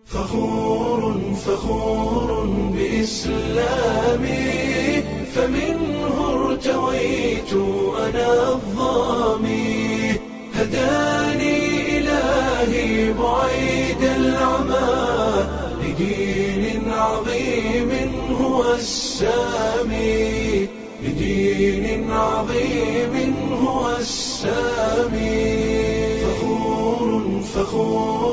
فخور فخور بإسلامي فمنه ارتويت أنا الظامي هداني إلهي بعيد العمى لدين عظيم هو السامي لدين عظيم هو السامي فخور فخور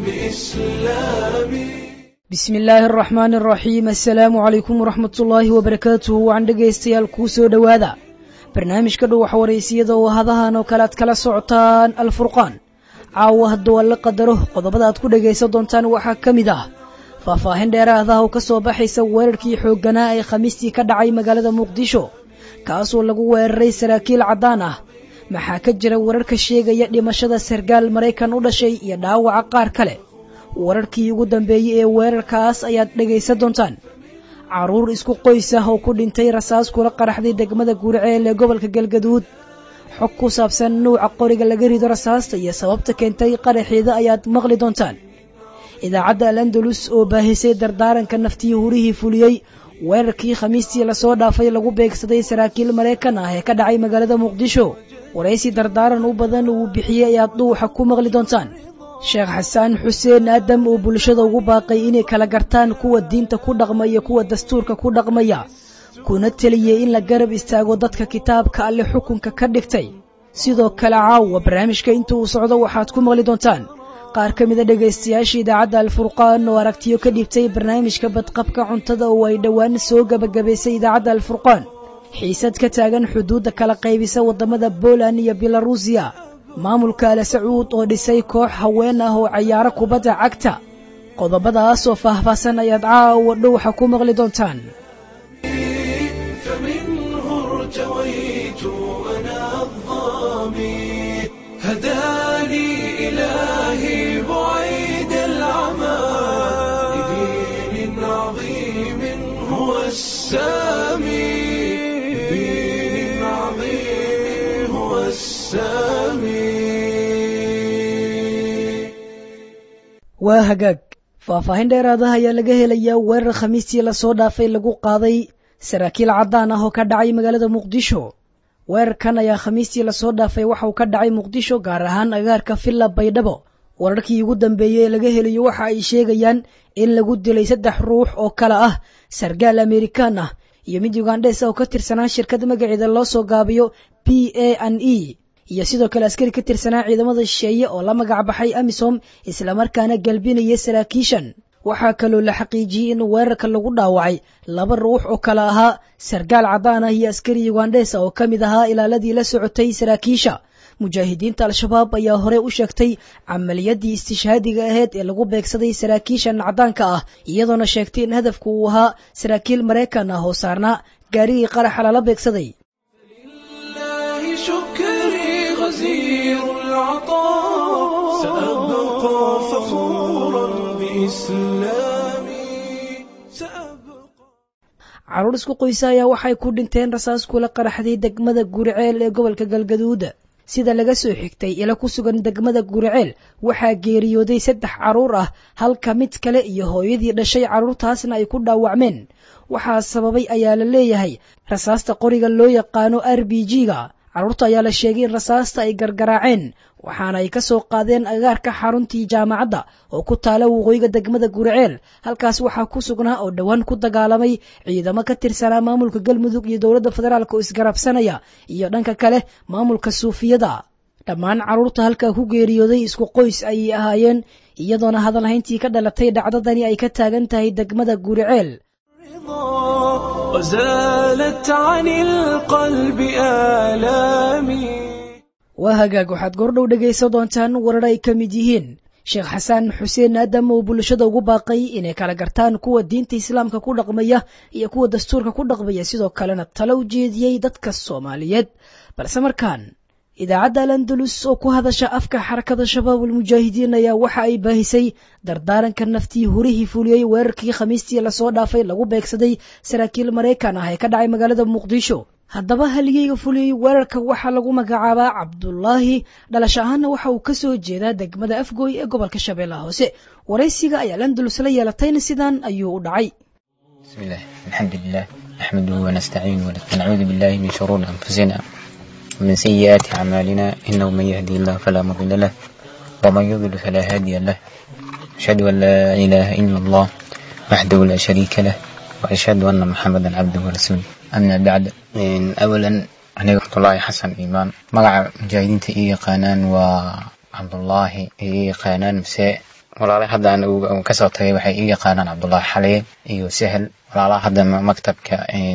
بإسلامي bismi illaahi araxmaani araxiim assalaamu calaykum waraxmat ullaahi wabarakaatuhu waan dhegaystayaal kuu soo dhowaada barnaamijka dhow waxwaraysiyada oo hadahan oo kale aad kala socotaan alfurqaan caawa hadduu alla qadaro qodobada aad ku dhegaysan doontaan waxaa ka mid ah faahfaahin dheeraadaha oo ka soo baxaysa weerarkii xoogganaa ee khamiistii ka dhacay magaalada muqdisho kaasoo lagu weeraray saraakiil caddaan ah maxaa ka jira wararka sheegaya dhimashada sargaal maraykan u dhashay iyo dhaawaca qaar kale wararkii ugu dambeeyey ee weerarkaas ayaad dhegaysan doontaan carruur isku qoys ah oo ku dhintay rasaas kula qaraxday degmada guuriceel ee gobolka galgaduud xog ku saabsan nuuca qoriga laga rido rasaasta iyo sababta keentay qaraxeeda ayaad maqli doontaan idaacadda al andalus oo baahisay dardaaranka naftii hurihii fuliyey weerarkii khamiistii lasoo dhaafay lagu beegsaday saraakiil maraykan ah ee ka dhacay magaalada muqdisho waraysi dardaaran u badan uu bixiyey ayaad dhuuxa ku maqli doontaan sheekh xasaan xuseen aadam oo bulshada ugu baaqay inay kala gartaan kuwa diinta ku dhaqmaya kuwa dastuurka ku dhaqmaya kuna teliyey in la garab istaago dadka kitaabka alle xukunka ka dhigtay sidoo kale caawa barnaamijka inta uu socdo waxaad ku maqli doontaan qaar ka mida dhegaystayaasha idaacadda alfurqaan oo aragtiyo ka dhibtay barnaamijka badqabka cuntada oo ay dhowaan soo gebagabaysay idaacadda alfurqaan xiisad ka taagan xuduudda kala qaybisa waddamada boland iyo belarusiya maamulka ale sacuud oo dhisay koox haween ah oo cayaaro kubadda cagta qodobadaas oo faahfaahsan ayaad caawa dhowxa ku maqli doontaan فمنه ارتويت أنا الظامي هداني إلهي بعيد العمى لدين عظيم هو السامي لدين عظيم هو السامي waa hagaag faahfaahin dheeraadaha ayaa laga helayaa weerar khamiistii lasoo dhaafay lagu qaaday saraakiil caddaan ah oo ka dhacay magaalada muqdisho weerarkan ayaa khamiistii lasoo dhaafay waxa uu ka dhacay muqdisho gaar ahaan agaarka villa baydhabo wararkii ugu dambeeyey ee laga helayo waxa ay sheegayaan in lagu dilay saddex ruux oo kale ah sargaal amerikaan ah iyo mid ugandhes ah oo ka tirsanaa shirkad magaceeda loo soo gaabiyo p a n e iyo sidoo kale askari ka tirsanaa ciidamada shisheeye oo la magac baxay amisom islamarkaana galbinaya saraakiishan waxaa kaloo la xaqiijiyey in weerarka lagu dhaawacay laba ruux oo kale ahaa sargaal caddaan ah iyo askari ugandhes ah oo ka mid ahaa ilaaladii la socotay saraakiisha mujaahidiinta al-shabaab ayaa horey u sheegtay camaliyadii istishhaadiga aheyd ee lagu beegsaday saraakiishan caddaanka ah iyadoona sheegtay in hadafku uu ahaa saraakiil maraykan ah oo saarnaa gaarigii qaraxa lala beegsaday لله شكري غزير العطاء سأبقى فخورا بإسلامي سأبقى carruur isku qoysa ayaa waxay ku dhinteen rasaas kula qaraxday degmada guriceel ee gobolka galgaduud sida laga soo xigtay ila ku sugan degmada guriceel waxaa geeriyooday saddex carruur ah halka mid kale iyo hooyadii dhashay carruurtaasna ay ku dhaawacmeen waxaa sababay ayaa la leeyahay rasaasta qoriga loo yaqaano r b g-ga carruurta ayaa la sheegay in rasaasta ay gargaraaceen waxaana ay ka soo qaadeen agaarka xaruntii jaamacadda oo ku taala waqooyiga degmada guriceel halkaas waxaa ku sugnaa oo dhowaan ku dagaalamay ciidamo ka tirsanaa maamulka galmudug iyo dowladda federaalk oo isgarabsanaya iyo dhanka kale maamulka suufiyada dhammaan carruurta halkaa ku geeriyooday isku qoys ayay ahaayeen iyadoona hadalhayntii ka dhalatay dhacdadani ay ka taagan tahay degmada guriceel رضا وزالت عن القلب آلامي waa hagaag waxaad goordhow dhegaysan doontaan warar ay ka mid yihiin sheekh xasaan xuseen aadam oo bulshada ugu baaqay inay kala gartaan kuwa diinta islaamka ku dhaqmaya iyo kuwa dastuurka ku dhaqmaya sidoo kalena talo u jeediyey dadka soomaaliyeed balse markaan idaacadda al andalus oo ku hadasha afka xarakada shabaab ulmujaahidiin ayaa waxa ay baahisay dardaaranka naftii hurihii fuliyey weerarkii khamiistii lasoo dhaafay lagu beegsaday saraakiil maraykan ah ee ka dhacay magaalada muqdisho haddaba haligeyga fuliyey weerarka waxaa lagu magacaabaa cabdulaahi dhalasho ahaanna waxa uu ka soo jeedaa degmada afgooy ee gobolka shabeellaha hoose waraysiga ayaa landulus la yeelatayna sidan ayuu u dhacay بسم الله الحمد لله نحمده ونستعينه ونعوذ بالله من شرور أنفسنا ومن سيئات أعمالنا إنه من يهدي الله فلا مضل له ومن يضلل فلا هادي له أشهد أن لا إله إلا الله وحده لا شريك له وأشهد أن محمدا عبده ورسوله أما بعد إن أولا أنا عبد الله حسن إيمان مقع مجاهدين إيه قانان وعبد الله إيه قانان مساء walaalaha hadda aan kasoo tagay waxay ii yaqaanaan cabdullaahi xaliye iyo sahel walaalaha hadda maktabka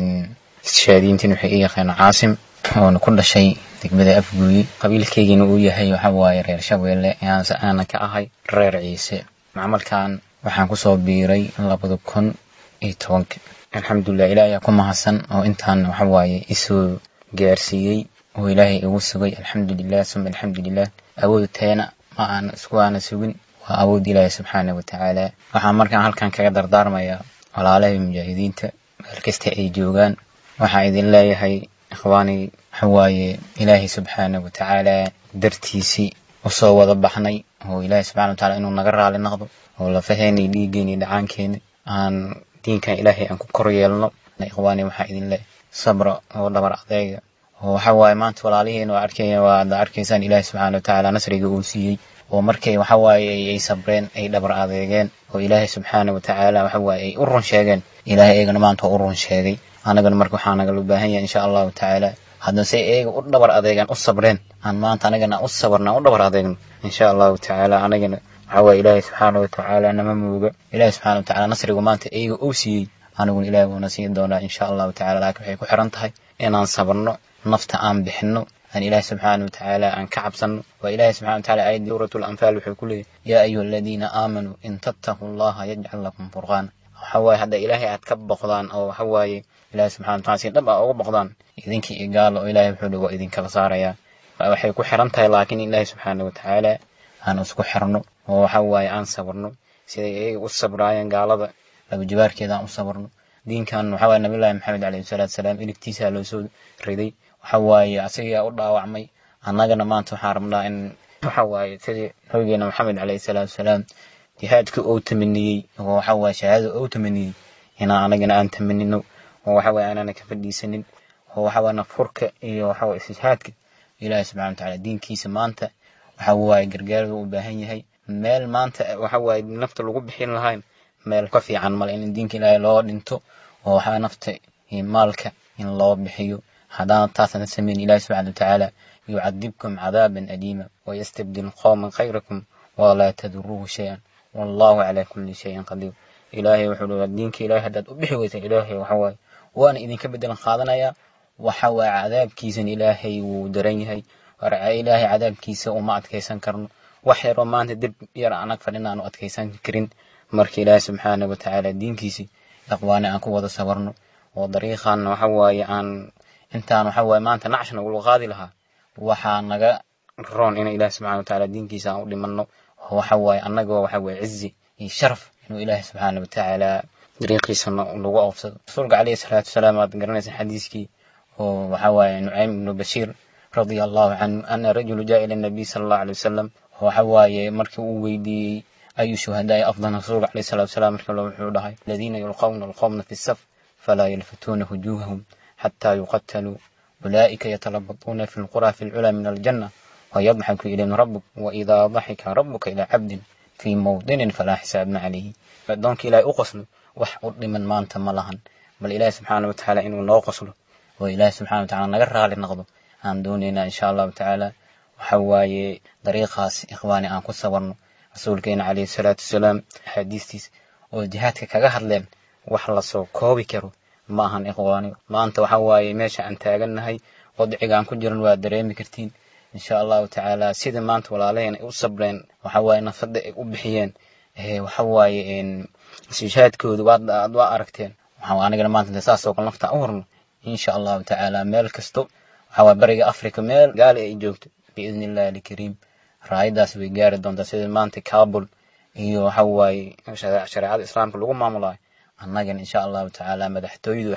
shaadiintin waxay ii yaqaanaan caasim oona ku dhashay degmada afguuyi qabiilkeygiina uu yahay waxa waaye reer shabeelle aanse aana ka ahay reer ciise macmalkan waxaan kusoo biiray labada kun iyo tobanka alxamdulilah ilaah ayaa ku mahadsan oo intaan waxa waaye isoo gaarsiiyey oo ilaahay igu sugay alxamdulilah suma alxamdulilah awooda teena ma aan isku aana sugin waa awood ilaahi subxaana watacaala waxaan markaan halkan kaga dardaarmayaa walaalahay mujaahidiinta meel kasta ay joogaan waxaan idin leeyahay ikhwaani waxawaaye ilaahay subxaana watacaala dartiisii usoo wada baxnay oo ilaahay subxana wataala inuu naga raali noqdo oo lafaheeni dhiiggeeni dhacaankeeni aan diinkan ilaahay aan ku kor yeelno ikhwaani waxaa idin leeyahay sabra oo dhabar adeega oo waxa waaye maanta walaalihiin waa arkaya waa ada arkaysaan ilaahay subxaana watacaala nasriga uu siiyey oo markay waxa waaye ay sabreen ay dhabar adeegeen oo ilaahay subxaana watacaala waxa waaye ay u run sheegeen ilaahay eegana maanta u run sheegay anagana marka waxaa nagala baahan yahay insha allahu tacaala haddana say eega u dhabar adeegaan u sabreen aan maanta anagana u sabarna u dhabar adeegno insha allahu tacaala anagana waxa waaye ilaahay subxaana watacaala nama muuga ilaahay subxaana watacaala nasrigu maanta eega uu siiyey aniguna ilaahay wuuna siin doonaa insha allahu tacaala laakiin waxay ku xiran tahay inaan sabarno nafta aan bixino أن إله سبحانه وتعالى أن كعبسن وإله سبحانه وتعالى آية سورة الأنفال وحكول يا أيها الذين آمنوا إن تتقوا الله يجعل لكم فرقانا حواي هذا إلهي أتكب بقضان أو حواي إله سبحانه وتعالى سيدبا أو بقضان إذنك إقال وإلهي بحلو وإذنك بصاريا waxay ku xiran tahay laakiin ilaahi subxaana watacaala aan isku xirno oo waxa waaye aan sabarno siday iyaga u sabraayeen gaalada labajibaarkeeda aan u sabarno diinkan waxa waaye nabiyullaahi maxamed calayhi salaatu salaam iligtiisa loo soo riday waxa waaye asagaa u dhaawacmay annagana maanta waxaan rabnaa in waxa waaye sidii nabigeena maxamed calayhi salaatu salaam jihaadka uu tamaniyey oo waxa waaye shahaadada uu tamaniyey inaan anagana aan tamanino oo waxa waaye aanana ka fadhiisanin oo waxa waaye nafurka iyo waxa waaye istijhaadka ilaahi subxana watacaala diinkiisa maanta waxa waaye gargaar u baahan yahay meel maanta waxa waaye nafta lagu bixin lahayn meel ka fiican male in diinka ilaahay loo dhinto oo waxaa nafta iyo maalka in loo bixiyo haddana taasana samayn ilahi subxana watacaala yucadibkum cadaaban aliima wayastabdil qowman khayrakum walaa taduruuhu shay-an wallahu calaa kulli shayin qadiir ilaahay wuxuu leeyahay diinka ilaahay haddaad u bixi weysa ilaahay waxa waaye waana idinka bedelan qaadanayaa waxa waaye cadaabkiisan ilaahay wuu daran yahay ilaahay cadaabkiisa uma adkaysan karno wax yaroo maanta dib yar anag fadhin aanu adkaysan karin marka ilaahay subxaana watacaala diinkiisii aqwaane aan ku wada sabarno oo dariiqan waxa waaye aan intaan waxa waaye maanta nacshna ula qaadi lahaa waxaa naga roon in ilaahi subxana watacaala diinkiisa aan u dhimanno oo waxa waaye annagoo waxa waaye cizi iyo sharaf inuu ilaahi subxaana watacaala dariiqiisa nagu oofsado rasuulka calayhi salaatu wasalaam aad garanaysa xadiiskii oo waxa waaye nucaym ibnu bashiir radia allahu canhu ana rajulu jaa ila nabiy sala allahu alay wasalam waxa waaye markii uu weydiiyey ayu shuhadaai afdal rasuulka calayhi salatu wasalaam markii lo wuxuu dhahay aladiina yulqawna alqawmna fi saf falaa yalfatuuna wujuuhahum حتى يقتلوا أولئك يتلبطون في القرى في العلا من الجنة ويضحك إليهم ربك وإذا ضحك ربك إلى عبد في موطن فلا حساب عليه دونك إلى أقسم وحقد من ما أنت ملهن بل إله سبحانه وتعالى إنه لا قصله وإله سبحانه وتعالى نقرها للنغض عن دوننا إن شاء الله تعالى وحواي طريقاس إخواني أن كسورنا رسولكين عليه الصلاة والسلام حديثتيس وجهاتك كغهر لين وحلصو كوبي كرو maahan ikhwaani maanta waxa waaye meesha aan taagannahay wadciga aan ku jiran waa dareemi kartiin insha allahu tacaala sida maanta walaalaheen ay u sabreen waxa waaye nafada ay u bixiyeen waxa waaye istishaadkooda waad waa aragteen waxaa anigana maanta saasoo kale nafta u horno insha allahu tacaala meel kasto waxa waaye bariga africa meel gaali ay joogto biidni illahi alkariim raayadaas way gaari doontaa sida maanta kabul iyo waxa waaye shareecada islaamka lagu maamulayo annagana insha allahu tacaala madaxtooyadu xamar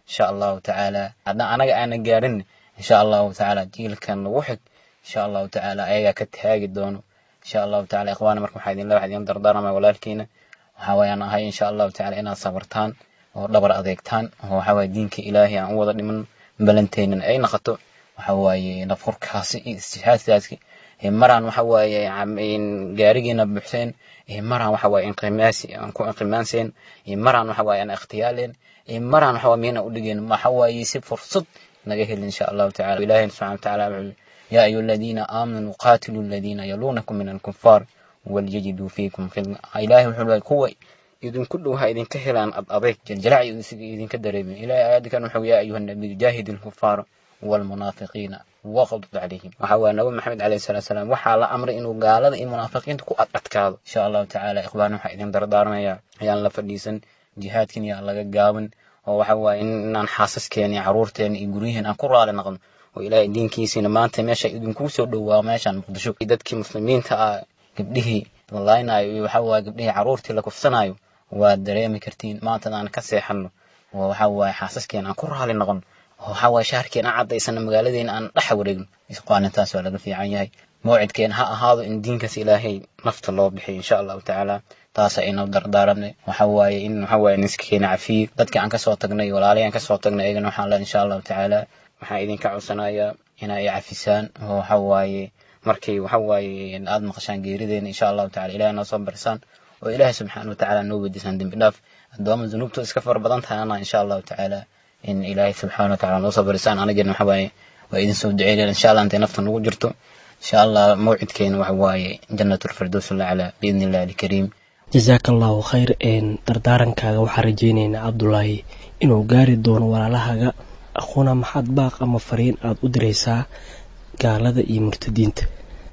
insha allahu tacaala haddaan anaga aanan gaarin insha allahu tacaala jiilkan nagu xig insha allahu tacaala ayagaa ka taagi doono insha allahu tacaala ikhwaana marka waxaa idin leewaxa idin dardaarmaya walaalkiina waxaa wayaan ahay insha allahu tacaala inaad sabartaan oo dhabar adeegtaan oo waxaa waaye diinka ilaahay aan u wada dhiman balanteenan ay noqoto waxa waaye nafurkaasi iyo istishhaadkaasi maraan waxa waaye gaarigiina buuxseen maraan waxa waaye inqimaasi aan ku inqimaanseen maraan waxa waaye aan ikhtiyaaleen maraan waxa waaye miyana u dhigeen waxa waaye si fursad naga helin insha allahu tacaala ilaahay subxana watacaala wuxuu yaa ayuha aladiina aamanuu qaatilu aladiina yaluunakum min alkufaar walyajiduu fiikum khidna ilaahay wuxuu leeyahay kuwa idinku dhow ha idinka helaan ad adeeg jaljalac idinka dareemin ilaahay aayadkan wuxuu yaa ayuha nabiyu jaahid alkufaara والمنافقين وغضب عليهم وحوا نبي محمد عليه الصلاة والسلام وحا لا أمر إنه قال إن منافقين تكو أتكاد إن شاء الله تعالى إخواننا وحا إذن دردارنا يا يا الله فديسن جهاد كن يا الله قاون وحوا إن أن حاسس كيني عرورتين يقوليهن أن كرة على نقم وإلى دين كيسين ما أنت ماشي إذن كوسو دوا ماشي عن مقدشو إدتك مسلمين تا قبله والله إنا وحوا قبله عرورتي لكفسنايو ودريمي كرتين ما أنت أنا كسيحنو وحوا حاسس كيني أن كرة على نقم waxaa waaye shaharkeena aan caddaysana magaaladeena aan dhex wareegno isqaanintaas waa laga fiican yahay mawcidkeena ha ahaado in diinkaas ilaahay nafta loo bixiyo insha allahu tacaala taasa inoo dardaaranay waxa waaye in waxa waaye niskakeena cafiyo dadka aan kasoo tagnay walaalay aan kasoo tagnay ayagana waxaan leeyahay insha allahu tacaala waxaan idinka codsanayaa inaa i cafisaan oo waxa waaye markay waxa waaye aad maqashaan geerideena insha allahu tacala ilahay noo soo barsaan oo ilaahay subxaana watacaala noo weydiisaan dembi dhaaf addooma zunuubtu iska fara badan tahayana insha allahu tacaala in ilaahay subxaana watacaala noo soo barisaan anagana waxa waaye waa idin soo duceynayna insha allah intay nafta nagu jirto insha allah mawcidkeena waxa waaye jannat lfirdows laclaa biidni illahi alkariim jasaaka allahu khayr dardaarankaaga waxaan rajaynaynaa cabdulaahi inuu gaari doono walaalahaga aquuna maxaad baaq ama fariin aada u diraysaa gaalada iyo murtadiinta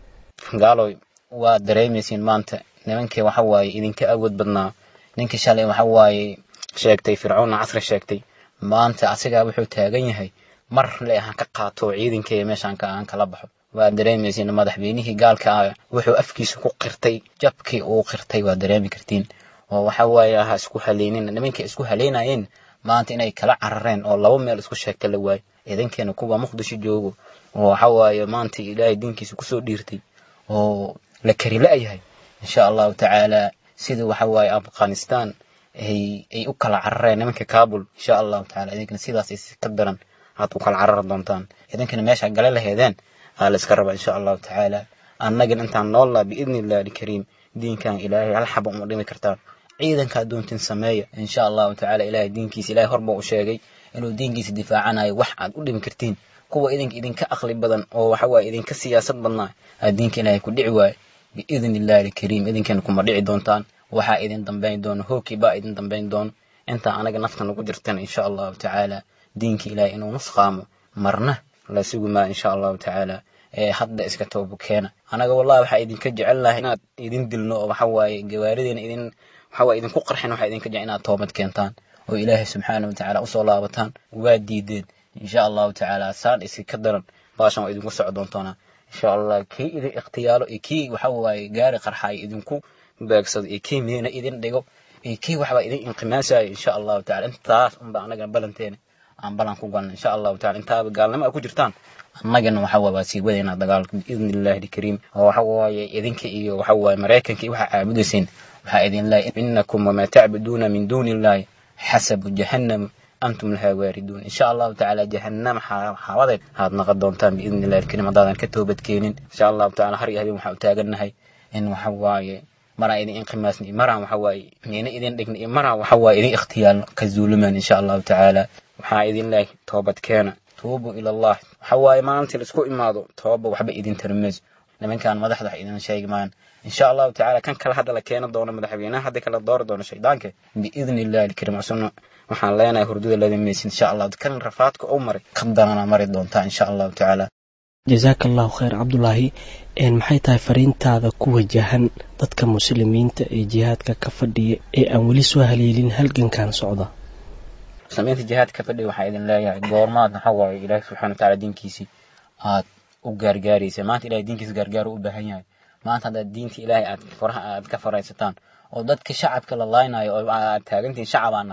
gaaloy waa dareemaysiin maanta nimankii waxa waaye idinka awood badnaa ninkii shalay waxa waaye sheegtay fircoonna casri sheegtay maanta asigaa wuxuu taagan yahay mar le aan ka qaato ciidankeeya meeshaan aan kala baxo waa dareemaysiin madaxweynihii gaalka ah wuxuu afkiisa ku qirtay jabkii uu qirtay waa dareemi kartiin oo waxa waaye ha isku haleynin nimankii isku haleynayeen maanta inay kala carareen oo laba meel isku sheegta la waayo ciidankeena kuwa muqdisho joogo oo waxa waaye maanta ilaahay diinkiisa kusoo dhiirtay oo la kari la-yahay insha allahu tacaala sida waxa waaye afghanistan ay ay u kala carareen nimanka kabul insha allahu tacaala idinkana sidaas is ka daran aad u kala carari doontaan idinkana meesha gale laheedeen aa la iska raba insha allahu tacaala annagana intaan noollaa biidni illahi alkariim diinkan ilaahay hal xaba uma dhimi kartaan ciidankaa doontin sameeya insha allahu tacaala ilaahay diinkiisa ilaahay horba u sheegay inuu diinkiisa difaacanayo wax aad u dhimi kartiin kuwa idinka idinka aqli badan oo waxa waaye idinka siyaasad badnaa aa diinka ilaahay ku dhici waayo biidni illahi alkariim idinkana kuma dhici doontaan waxaa idin dambayn doono hoogkii baa idin dambayn doono intaa anaga nafta nagu jirtana insha allahu tacaala diinka ilaahay inuu nusqaamo marna la sugumaa insha allahu tacaala ee hadda iska toobo keena anaga wallahi waxaa idinka jecelnahay inaad idin dilno oo waxa waaye gawaarideena idin waxa waaye idinku qarxin waxaa idinka jecel inaad toobad keentaan oo ilaahay subxaana watacaala usoo laabataan waa diideen insha allahu tacaala saan isi ka daran baashan waa idinku soco doontoonaa insha allah kii idin ikhtiyaalo iyo kii waxa waaye gaari qarxaay idinku beegsado iyo kii miina idin dhigo iyo kii waxbaa idin inqimaasayo insha allahu tacala intaas unba anagana balanteena aan balan ku galna insha allahu tacala intaaba gaalnimo a ku jirtaan annagana waxa waa sii wadaynaa dagaalka biidni illahi alkariim oo waxa waaye idinka iyo waxa waaye maraykanka iyo waxaa caabudayseen waxaa idin leeyahay inakum wamaa tacbuduuna min duuni illahi xasabu jahannam antum lahaa waariduun insha allahu tacaala jahannama xaawadeed aad naqon doontaan biidni illahi alkariim haddaadan ka toobad keenin insha allahu tacala har iyo habeen waxaa u taagannahay in waxa waaye maraan idin inqimaasna iyo maraan waxa waaye miina idin dhigna iyo maraan waxa waaye idin ikhtiyaalno ka zuulumaan insha allahu tacaala waxaa idin leeyahay toobad keena tuubu ila allah waxa waaye maalintii laisku imaado tooba waxba idin tarmayso nimankan madaxda wax idin sheegi maan insha allahu tacaala kan kale hadda la keeni doono madaxweynaha hadda kala doori doono shaydaanka biidni illahi alkariim cusubna waxaan leenahay hurdada ladamaysin insha allah kan rafaadka u maray ka danana mari doontaa insha allahu tacaala jasaaka allahu khayr cabdulaahi maxay tahay fariintaada ku wajahan dadka muslimiinta ee jihaadka ka fadhiya ee aan weli soo haleelin halgankan socda muslimiinta jihaadka ka fadhiya waxaa idin leeyahay goormaad waxa waaye ilaahi subxana watacaala diinkiisii aad u gaargaaraysa maanta ilahay diinkiisa gaargaar u baahan yahay maanta haddaad diinta ilaahay aad faraha aad ka faraysataan oo dadka shacabka la laaynayo oo aad taagantihin shacabaan nahay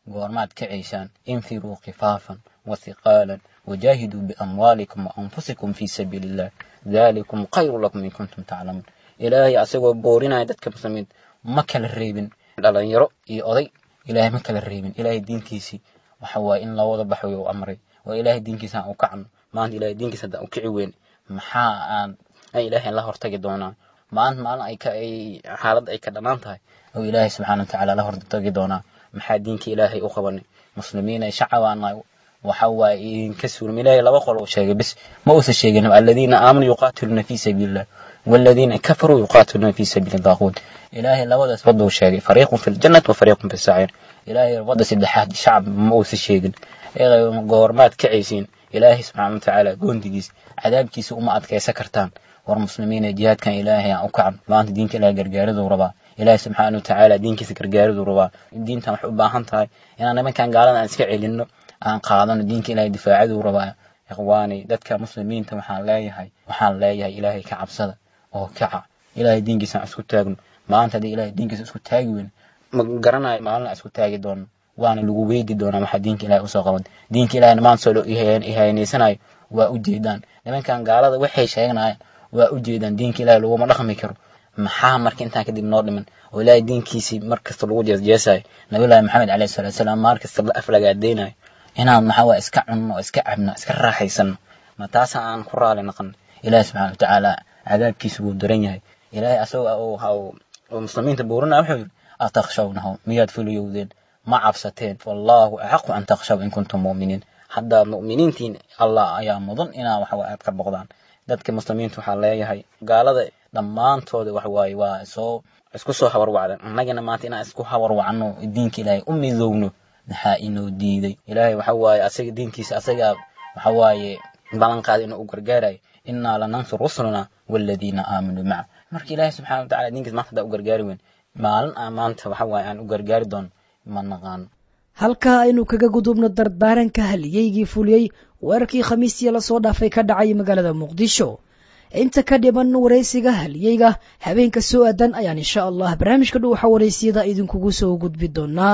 goormaad kacaysaan infiruu khifaafan wathiqaalan wajaahiduu biamwaalikum waanfusikum fii sabiili illah dalikum khayru lakum in kuntum taclamuun ilaahay asagoo boorinaya dadka muslimiinta ma kala reebin dhalinyaro iyo oday ilaahay ma kala reebin ilaahay diinkiisii waxa waaye in loo wada baxo u amray waa ilaahay diinkiisa aan u kacno maanta ilaahay diinkiisa haddaan u kici weyn maxaa aan ay ilaahay la hortagi doonaa maanta maalin ay ka ay xaaladda ay ka dhanaan tahay oo ilaahay subxaana watacaala la hortagi doonaa maxaa diinka ilaahay u qabanay muslimiin ay shacabaanahay waxa waaye idinka suurm ilaahay laba qol uu sheegay bis ma uusan sheegin aladiina aamanuu yuqaatiluuna fii sabiili illah والذين كفروا يقاتلون في سبيل الطاغوت إلهي لودا سبدو شيء فريق في الجنة وفريق في السعير إلهي ودا سدحات شعب موس الشيء إلهي قورمات كعيسين إلهي سبحانه وتعالى قونديس عذاب كيس أمة أدكي سكرتان والمسلمين جهاد كان إلهي أو كعب ما أنت دينك إلهي قرقارد وربا إلهي سبحانه وتعالى دينك سكرقارد وربا الدين تم حبا هانتاي إن أنا ما كان قالنا أسكعي لأنه أن قادنا دينك إلهي دفاعد وربا إخواني دتك مسلمين تمحان لا يهي وحان لا يهي إلهي كعبسده oo kaca ilaahay diinkiisa aan isku taagno maanta haddii ilaahay diinkiisa isku taagi weyn ma garanayo maalin isku taagi doono waana lagu weydi doonaa waxaa diinka ilaahay usoo qaban diinka ilahayna maanta soo ihaynaysanayo waa u jeedaan nimankan gaalada waxay sheeganayaan waa u jeedaan diinka ilaahay laguma dhaqmi karo maxaa marka intaan kadib noo dhiman oo ilaahay diinkiisii mar kasta lagu jeesjeesayo nabiyullaahi maxamed caleyhi salatu wasalaam maar kasta la aflagaadeynayo inaan maxaa waa iska cunno oo iska cabno iska raaxaysano ma taasa aan ku raali naqan ilaahi subxaana watacaala cadaabkiisa wuu daran yahay ilaahay asagoo oo muslimiinta buurinaya wuxuu yidhi atakhshawnahum miyaad fuliyowdeen ma cabsateen wallaahu axaqu an takhshaw in kuntum mu'miniin haddaad mu'miniintiin allah ayaa mudan inaa waxa aad ka boqdaan dadka muslimiinta waxaa leeyahay gaalada dhammaantooda wax waaye waa soo isku soo habarwacdan annagana maanta inaan isku habarwacno diinka ilaahay u midowno maxaa inoo diiday ilaahay waxa waaye asaga diinkiisa asagaa waxa waaye ballanqaada inuu u gargaarayo inaa lanansur rusulana waladiina aamanuu maca marka ilaahay subxana watacala diinkiis maanta haddaa u gargaari weyn maalin aan maanta waxa waaye aan u gargaari doono ma naqaano halkaa aynu kaga gudubno dardaaranka haliyeygii fuliyey weerarkii khamiistii lasoo dhaafay ka dhacay magaalada muqdisho inta ka dhiman waraysiga haliyeyga habeenka soo aadan ayaan insha allah barnaamijka dhuuxa waraysiyada idinkugu soo gudbi doonaa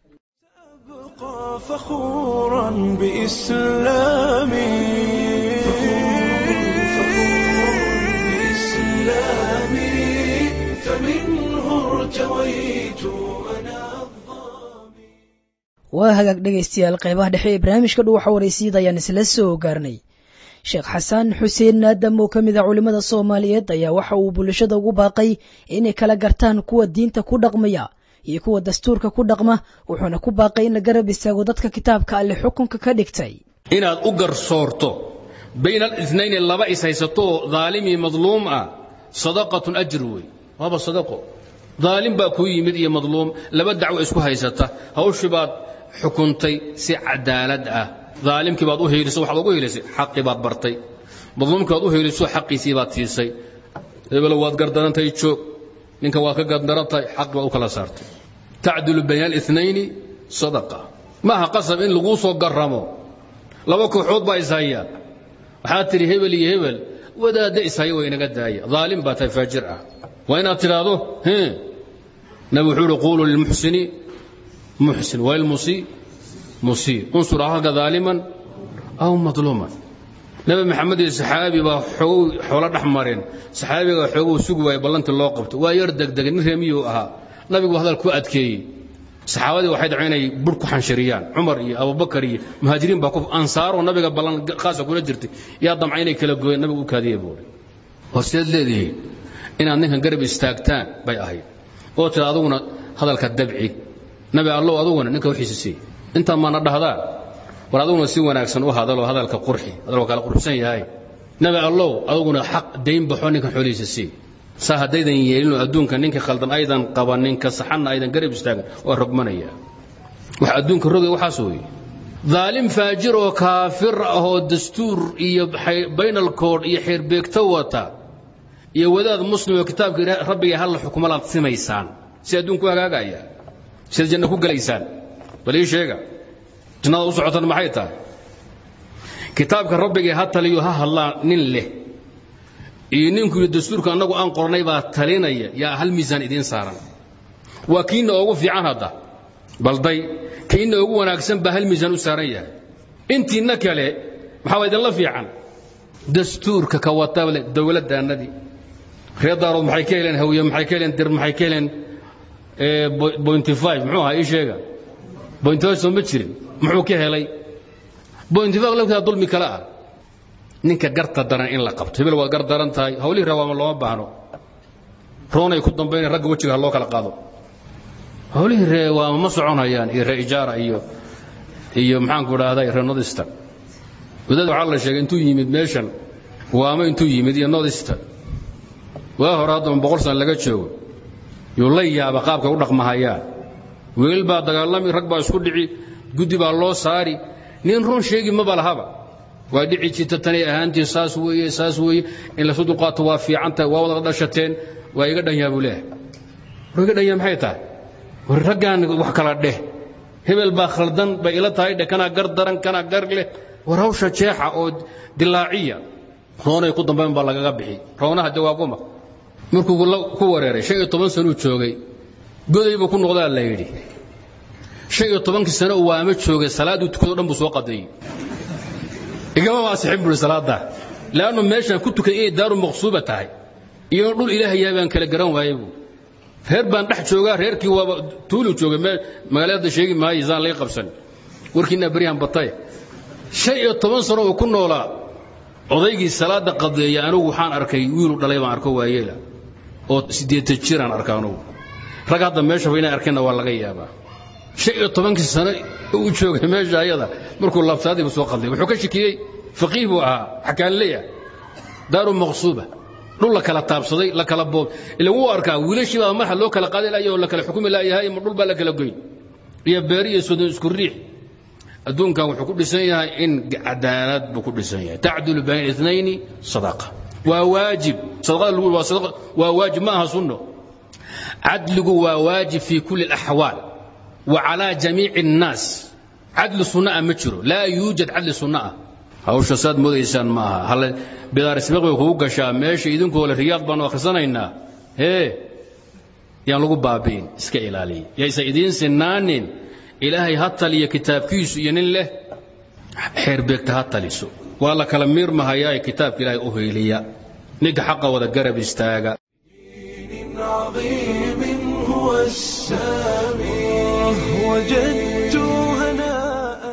أبقى فخورا بإسلامي بإسلامي فمنه ارتويت أنا waa hagaag dhegaystayaal qeybaha dhexe ee barnaamijka dhuuxa waraysiyada ayaan isla soo gaarnay sheekh xasan xuseen naadam oo ka mid a culimmada soomaaliyeed ayaa waxa uu bulshada ugu baaqay inay kala gartaan kuwa diinta ku dhaqmaya iyo kuwa dastuurka ku dhaqma wuxuuna ku baaqay in la garab istaago dadka kitaabka alle xukunka ka dhigtay inaad u garsoorto bayna alinayn laba is haysato daalimii madluum ah sadaqatun ajr wey waaba sadaqo daalim baa kuu yimid iyo madluum laba dacwo isku haysata hawshii baad xukuntay si cadaalad ah daalimkii baad u heeliso waxaad ugu heelisay xaqii baad bartay madluumkii baad u heeliso xaqiisii baad siisay hebelo waad gardarantay joog ninka waad ka gardarantahay xaqii baad u kala saartay tacdulu bayna alinayn sadaqa maaha qasab in laguu soo garamo laba kooxood baa ishaya waxaad tidhi hebel iyo hebel wadaadda ishaya waa inaga daaya daalim baa tahay faajir ah waa inaad tidhaahdo nabi wuxuu uhi quuluu lilmuxsini muxsin walmusii musii unsur ahaka daaliman aw madluuman nabi maxamed iyo saxaabi baa xogow xoolo dhex mareen saxaabiga xooguu sugi waayey ballantii loo qabto waa yar degdegay nin reemiyuu ahaa nabigu hadal ku adkeeyey saxaabadii waxay dhaceen inay bur ku xanshiriyaan cumar iyo abubakar iyo muhaajiriin baa ku ansaaroo nabiga ballan khaasa kula jirtay yaa damca inay kala gooyeen nabigu u kaadiye buuri horseed leedihiin inaad ninkan garab istaagtaan bay ahayd oo tira aduguna hadalka dabci nabi allow aduguna ninka wixiisa sii intaan maana dhahdaa war aduguna si wanaagsan u hadaloo hadalka qurxi hadaloo kala qurxsan yahay nabi allow aduguna xaq dayn baxo ninkan xoolihiisa sii saa haddaydan yeelinoo adduunka ninka khaldan aydan qabanin ka saxanna aydan garab istaagan waa rogmanaya wax adduunka rogay waxaas weeye daalim faajir oo kaafir ah oo dastuur iyo baynalkood iyo xeerbeegto wata iyo wadaad muslim oo kitaabka rabbiga halla xukumalaad simaysaan si adduunku hagaagaya siad janno ku gelaysaan bal ii sheega jannada u socotan maxay tahay kitaabka rabbigii ha taliyo ha hadlaa nin leh iyo ninku iyo dastuurka annagu aan qornay baa talinaya yaa hal miisaan idiin saaran waa kiinna ugu fiican hadda balday ka inna ugu wanaagsan baa hal miisaan u saaran yahay intiinna kale maxaa waa idinla fiican dastuurka ka wata dowladdaannadii reer daarood maxay ka heleen hawiye maxay ka heleen dir maxay ka heleen bointy five muxuu ahaa ii sheega bointy five soo ma jirin muxuu ka helay bointy five laftaa dulmi kale ah ninka garta daran in la qabto hebel waad gar daran tahay hawlihii rawaama looma baahno roonay ku dambayna ragga wejiga ha loo kala qaado hawlihii ree waama ma soconayaan iyo ree ijaara iyo iyo maxaanku idhaahday ree nodista wadaad waxaa la sheegay intuu yimid meeshan waama intuu yimid iyo nodista waa hore haddama boqol sana laga joogo yuu la yaaba qaabkay u dhaqmahayaan wiil baa dagaalami rag baa isku dhici guddi baa loo saari nin run sheegi maba lahaba waa dhici jirta tanay ahaantii saas weeye saas weeye in lasu dulqaato waa fiicantahay waa wada dhashateen waa iga dhanyaa buu leeyahay war iga dhanyaa maxay tahay war raggaan wax kala dheh hebel baa khaldan bay ila tahay dheh kanaa gar daran kanaa gar leh war hawsha jeexa oo dilaaciya roonay ku dambayn baa lagaga bixi roonaha jawaabuma markuu ku wareeray shan iyo toban sanuu joogay goday buu ku noqdaa la yidhi shan iyo tobankii sano uu waama joogay salaadduu tukado dhan buu soo qadeeyey igama waasixin buuri salaadda leannu meeshaan ku tukay inay daaru maqsuuba tahay iyo dhul ilaahay yahay baan kala garan waayey buu reer baan dhex joogaa reerkii waaba tuulu joogay magaalada sheegi maayo isaan laga qabsan warkiinaa beryahan batay shan iyo toban sano uu ku noolaa odaygii salaadda qadeeya anigu waxaan arkay wiilu dhalay baan arko waayeela oo siddeetan jiraan arka anugu rag hadda meeshaba inay arkeenna waa laga yaabaa shan iyo tobankii sano uu joogay meesha ayada markuu laabtaadiibu soo qaday wuxuu ka shikiyey faqiih buu ahaa xakaanleya daaru maqsuuba dhul la kala taabsaday la kala boob ila wuu arkaa wiilashii baa madaxa loo kala qaaday laaya oo la kala xukumi laayahay ma dhul baa la kala goyn iyo beeri iyo sodon isku riix adduunkan wuxuu ku dhisan yahay in cadaalad buu ku dhisan yahay tacdulu bayna itnayni sadaqa waa waajib sadaqada lagu waa sadaqa waa waajib ma aha sunno cadligu waa waajib fi kulli alaxwaal wa calaa jamiici annaas cadli sunna ah ma jiro laa yuujad cadli sunna ah hawsha saad moodaysaan ma aha halle bidaarisbiq bay kugu gashaa meesha idinkoo le riyaad baanu akhrisanaynaa hee yaan lagu baabi'in iska ilaaliya yaysa idiin sinaanin ilaahay ha taliya kitaabkiisu iyo nin leh xeerbeegta ha taliso waa la kala miirmahayaa kitaabka ilaahay u heyliya ninka xaqa wada garab istaaga عظيم هو السامي وجدت هناء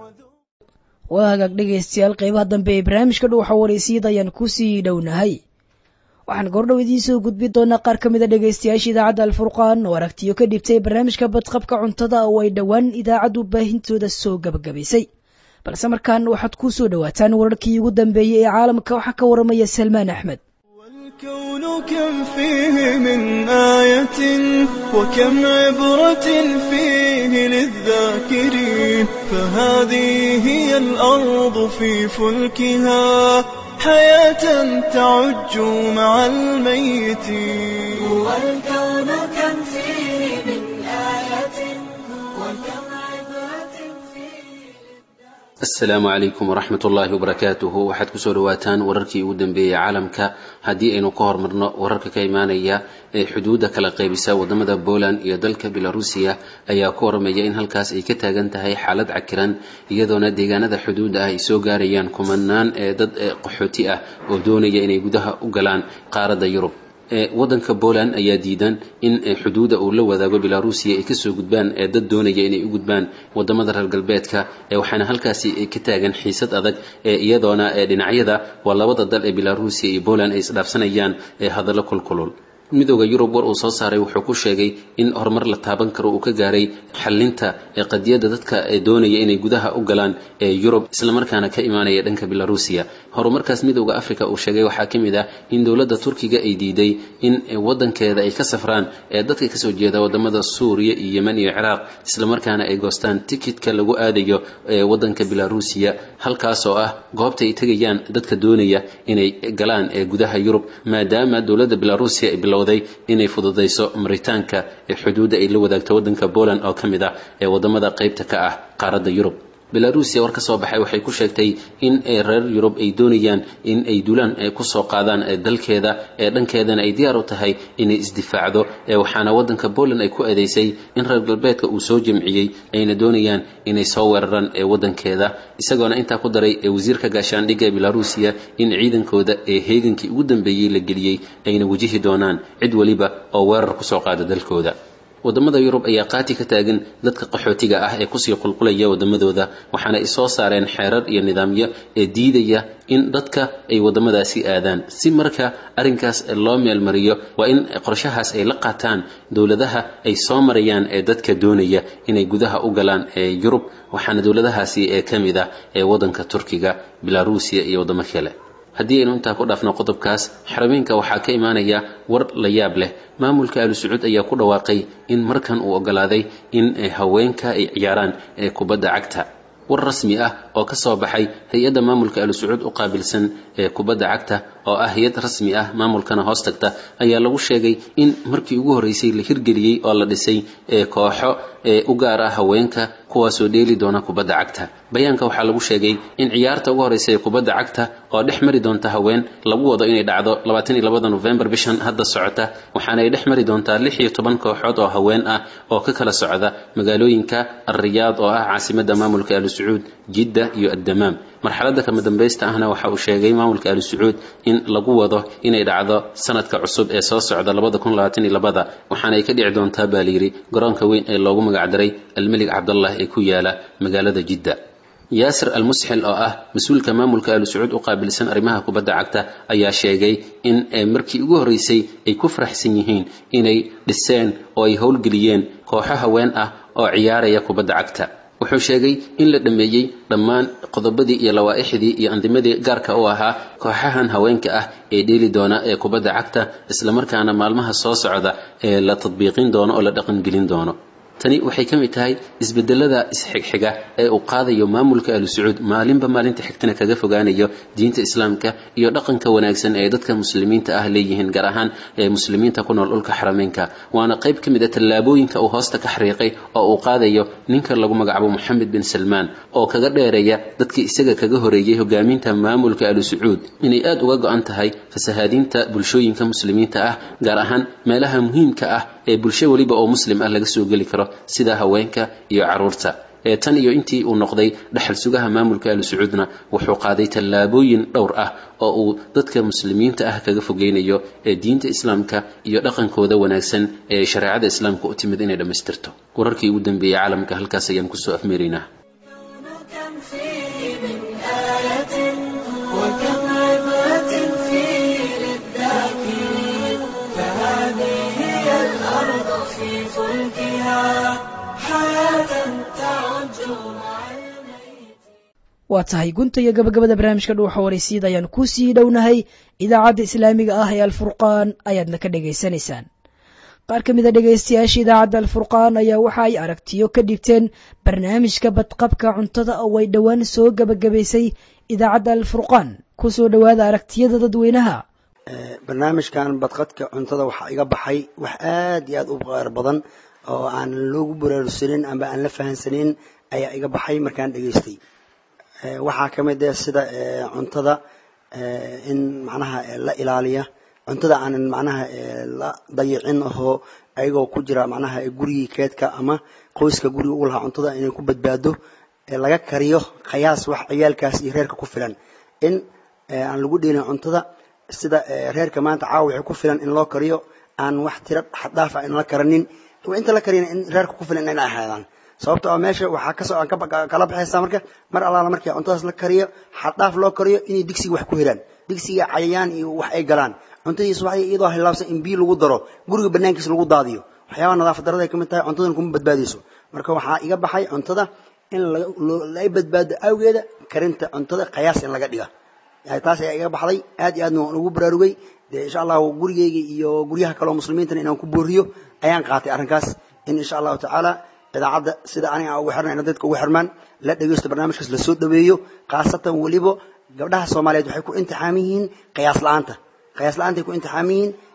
وذو waa hagaag dhegaystayaal qaybaha dambe ee barnaamijka dhuuxa waraysiyada ayaan ku sii dhownahay waxaan goordhow idiin soo gudbin doonaa qaar ka mida dhegaystayaasha idaacadda alfurqaan oo aragtiyo ka dhibtay barnaamijka badqabka cuntada oo ay dhowaan idaacaddu baahintooda soo gabagabaysay balse markaan waxaad ku soo dhowaataan wararkii ugu dambeeyey ee caalamka waxaa ka waramaya salmaan axmed والكون كم فيه من آية وكم عبرة فيه للذاكرين فهذه هي الأرض في فلكها حياة تعج مع الميتين والكون كم فيه من آية وكم عبرة فيه asalaamu calaykum waraxmat ullaahi wabarakaatuhu waxaad kusoo dhawaataan wararkii ugu dambeeyey caalamka haddii aynu ka hormarno wararka ka imaanaya ee xuduudda kala qaybisa wadamada poland iyo dalka belarusiya ayaa ku waramaya in halkaas ay ka taagan tahay xaalad cakiran iyadoona deegaanada xuduudda ah ay soo gaarayaan kumanaan ee dad qaxooti ah oo doonaya inay gudaha u galaan qaaradda yurub wadanka poland ayaa diidan in xuduuda uu la wadaago belarusiya ay kasoo gudbaan ee dad doonaya inay u gudbaan wadamada reer galbeedka waxaana halkaasi ka taagan xiisad adag iyadoona dhinacyada waa labada dal ee belarusiya iyo poland ay isdhaafsanayaan hadallo kulkulul midooda yurub war uu soo saaray wuxuu ku sheegay in horumar la taaban karo uu ka gaaray xalinta qadiyadda dadka doonaya inay gudaha u galaan ee yurub islamarkaana ka imaanaya dhanka belarusiya horumarkaas midooda africa uu sheegay waxaa ka mid ah in dowladda turkiga ay diiday in wadankeeda ay ka safraan ee dadka kasoo jeeda wadamada suuriya iyo yemen iyo ciraaq islamarkaana ay goostaan tikitka lagu aadayo wadanka belarusiya halkaas oo ah goobta ay tegayaan dadka doonaya inay galaan ee gudaha yurub maadaama dowladda belarusiya ay bilowday inay fududayso maritaanka ee xuduudda ay la wadaagto wadanka poland oo ka mid ah ee wadamada qaybta ka ah qaaradda yurub belarusia war ka soo baxay waxay ku sheegtay in reer yurub ay doonayaan in ay dulaan kusoo qaadaan dalkeeda ee dhankeedana ay diyaar u tahay inay isdifaacdo waxaana wadanka poland ay ku eedeysay in reer galbeedka uu soo jamciyey ayna doonayaan inay soo weeraraan wadankeeda isagoona intaa ku daray wasiirka gaashaandhigga ee belarusia in ciidankooda ee heegankii ugu dambeeyey la geliyey ayna wajihi doonaan cid weliba oo weerar kusoo qaada dalkooda wadamada yurub ayaa qaati ka taagan dadka qaxootiga ah ee kusii qulqulaya wadamadooda waxaana ay soo saareen xeerar iyo nidaamyo ee diidaya in dadka ay wadamadaasi aadaan si marka arrinkaas loo meelmariyo waa in qorshahaas ay la qaataan dowladaha ay soo marayaan ee dadka doonaya inay gudaha u galaan ee yurub waxaana dowladahaasi ee ka mid ah ee wadanka turkiga belarusia iyo wadamo kale haddii aynu intaa ku dhaafno qodobkaas xarameynka waxaa ka imaanaya war la yaab leh maamulka alu sacuud ayaa ku dhawaaqay in markan uu ogolaaday in haweenka ay ciyaaraan ee kubadda cagta war rasmi ah oo ka soo baxay hay-adda maamulka alu sacuud u qaabilsan ee kubadda cagta oo ah hay-ad rasmi ah maamulkana hoos tagta ayaa lagu sheegay in markii ugu horreysay la hirgeliyey oo la dhisay ee kooxo ee u gaar ah haweenka kuwaasoo dheeli doona kubadda cagta bayaanka waxaa lagu sheegay in ciyaarta ugu horreysa ee kubadda cagta oo dhex mari doonta haween lagu wado inay dhacdo labaatan iyo labada nofembar bishan hadda socota waxaana ay dhex mari doontaa lix iyo toban kooxood oo haween ah oo ka kala socda magaalooyinka alriyaad oo ah caasimadda maamulka alu sacuud jidda iyo addamaam marxaladda kama dambaysta ahna waxa uu sheegay maamulka alu sacuud in lagu wado inay dhacdo sanadka cusub ee soo socda labada kun labaatan iyo labada waxaana ay ka dhici doontaa baa layidhi garoonka weyn ee loogu magacdaray almelig cabdallah ee ku yaala magaalada jidda yaasir almusxil oo ah mas-uulka maamulka alu sacuud u qaabilsan arrimaha kubadda cagta ayaa sheegay in markii ugu horreysay ay ku faraxsan yihiin inay dhiseen oo ay howlgeliyeen kooxo haween ah oo ciyaaraya kubadda cagta wuxuu sheegay in la dhammeeyey dhammaan qodobadii iyo lawaa-ixdii iyo andimadii gaarka u ahaa kooxahan haweenka ah ee dheeli doona ee kubadda cagta islamarkaana maalmaha soo socda ee la tadbiiqin doono oo la dhaqangelin doono tani waxay ka mid tahay isbedelada isxigxiga ee uu qaadayo maamulka alu sacuud maalinba maalinta xigtana kaga fogaanayo diinta islaamka iyo dhaqanka wanaagsan ee dadka muslimiinta ah leeyihiin gaar ahaan ee muslimiinta ku nool dhulka xarameynka waana qayb ka mid a tallaabooyinka uu hoosta ka xariiqay oo uu qaadayo ninka lagu magacaabo moxamed bin salmaan oo kaga dheereeya dadkii isaga kaga horeeyey hogaaminta maamulka alu sacuud inay aada uga go-an tahay fasahaadiinta bulshooyinka muslimiinta ah gaar ahaan meelaha muhiimka ah ee bulsho weliba oo muslim ah laga soo geli karo sida haweenka iyo caruurta ee tan iyo intii uu noqday dhaxal sugaha maamulka alu sacuudna wuxuu qaaday tallaabooyin dhowr ah oo uu dadka muslimiinta ah kaga fogeynayo ee diinta islaamka iyo dhaqankooda wanaagsan ee shareecada islaamka u timid inay dhammaystirto wararkii ugu dambeeyey caalamka halkaas ayaan kusoo afmeeraynaa كم فيه من آية وكم عبرة فيه للذاكرين فهذه هي الأرض في فلكها حياة تعج مع الميت waa tahay gunta iyo gabagabada barnaamijka dhuuxa waraysiid ayaan ku sii dhownahay idaacadda islaamiga ah ee alfurqaan ayaadna ka dhagaysanaysaan qaar ka mid a dhegaystayaasha idaacadda alfurqaan ayaa waxa ay aragtiyo ka dhigteen barnaamijka badqabka cuntada oo ay dhowaan soo gabagabaysay idaacadda alfurqaan kusoo dhowaada aragtiyada dadweynaha barnaamijkan badqadka cuntada waxaa iga baxay wax aad iyo aad u qaar badan oo aan loogu baraarugsanin amba aan la fahansanin ayaa iga baxay markaan dhegaystay waxaa ka mid ah sida cuntada in macnaha la ilaaliya cuntada aanan macnaha la dayicin ahoo ayagoo ku jira macnaha gurigii keedka ama qoyska guriga ugu lahaa cuntada inay ku badbaado laga kariyo khayaas wax ciyaalkaas iyo reerka ku filan in aan lagu dheelin cuntada sida reerka maanta caawa waxay ku filan in loo kariyo aan wax tiro xaddhaaf ah in la karanin inta la kariyana in reerka ku filan inay ahaadaan sababto ah meesha waxaa kasoo aan kala baxaysaa marka mar allaala markii cuntadaas la kariyo xaddhaaf loo kariyo inay digsiga wax ku heraan digsiga cayayaan iyo wax ay galaan cuntadiisa waxay iyadoo hilaabsan in biyo lagu daro guriga banaankiisa lagu daadiyo waxyaabaha nadaafad darada ay ka mid tahay cuntadana kuma badbaadayso marka waxaa iga baxay cuntada in la badbaado awgeeda karinta cuntada khayaas in laga dhiga taas ayaa iga baxday aad iyo aadna waan ugu baraarugay dee insha allahu gurigeyga iyo guryaha kale oo muslimiintana inaan ku booriyo ayaan qaatay arrinkaas in insha allahu tacaala idaacadda sida aniga aan ugu xirnayna dadka ugu xirmaan la dhegeysto barnaamijkaas lasoo dhaweeyo khaasatan weliba gabdhaha soomaaliyeed waxay ku imtixaaman yihiin qiyaas la-aanta qiyaas la-aantay ku imtixaaman yihiin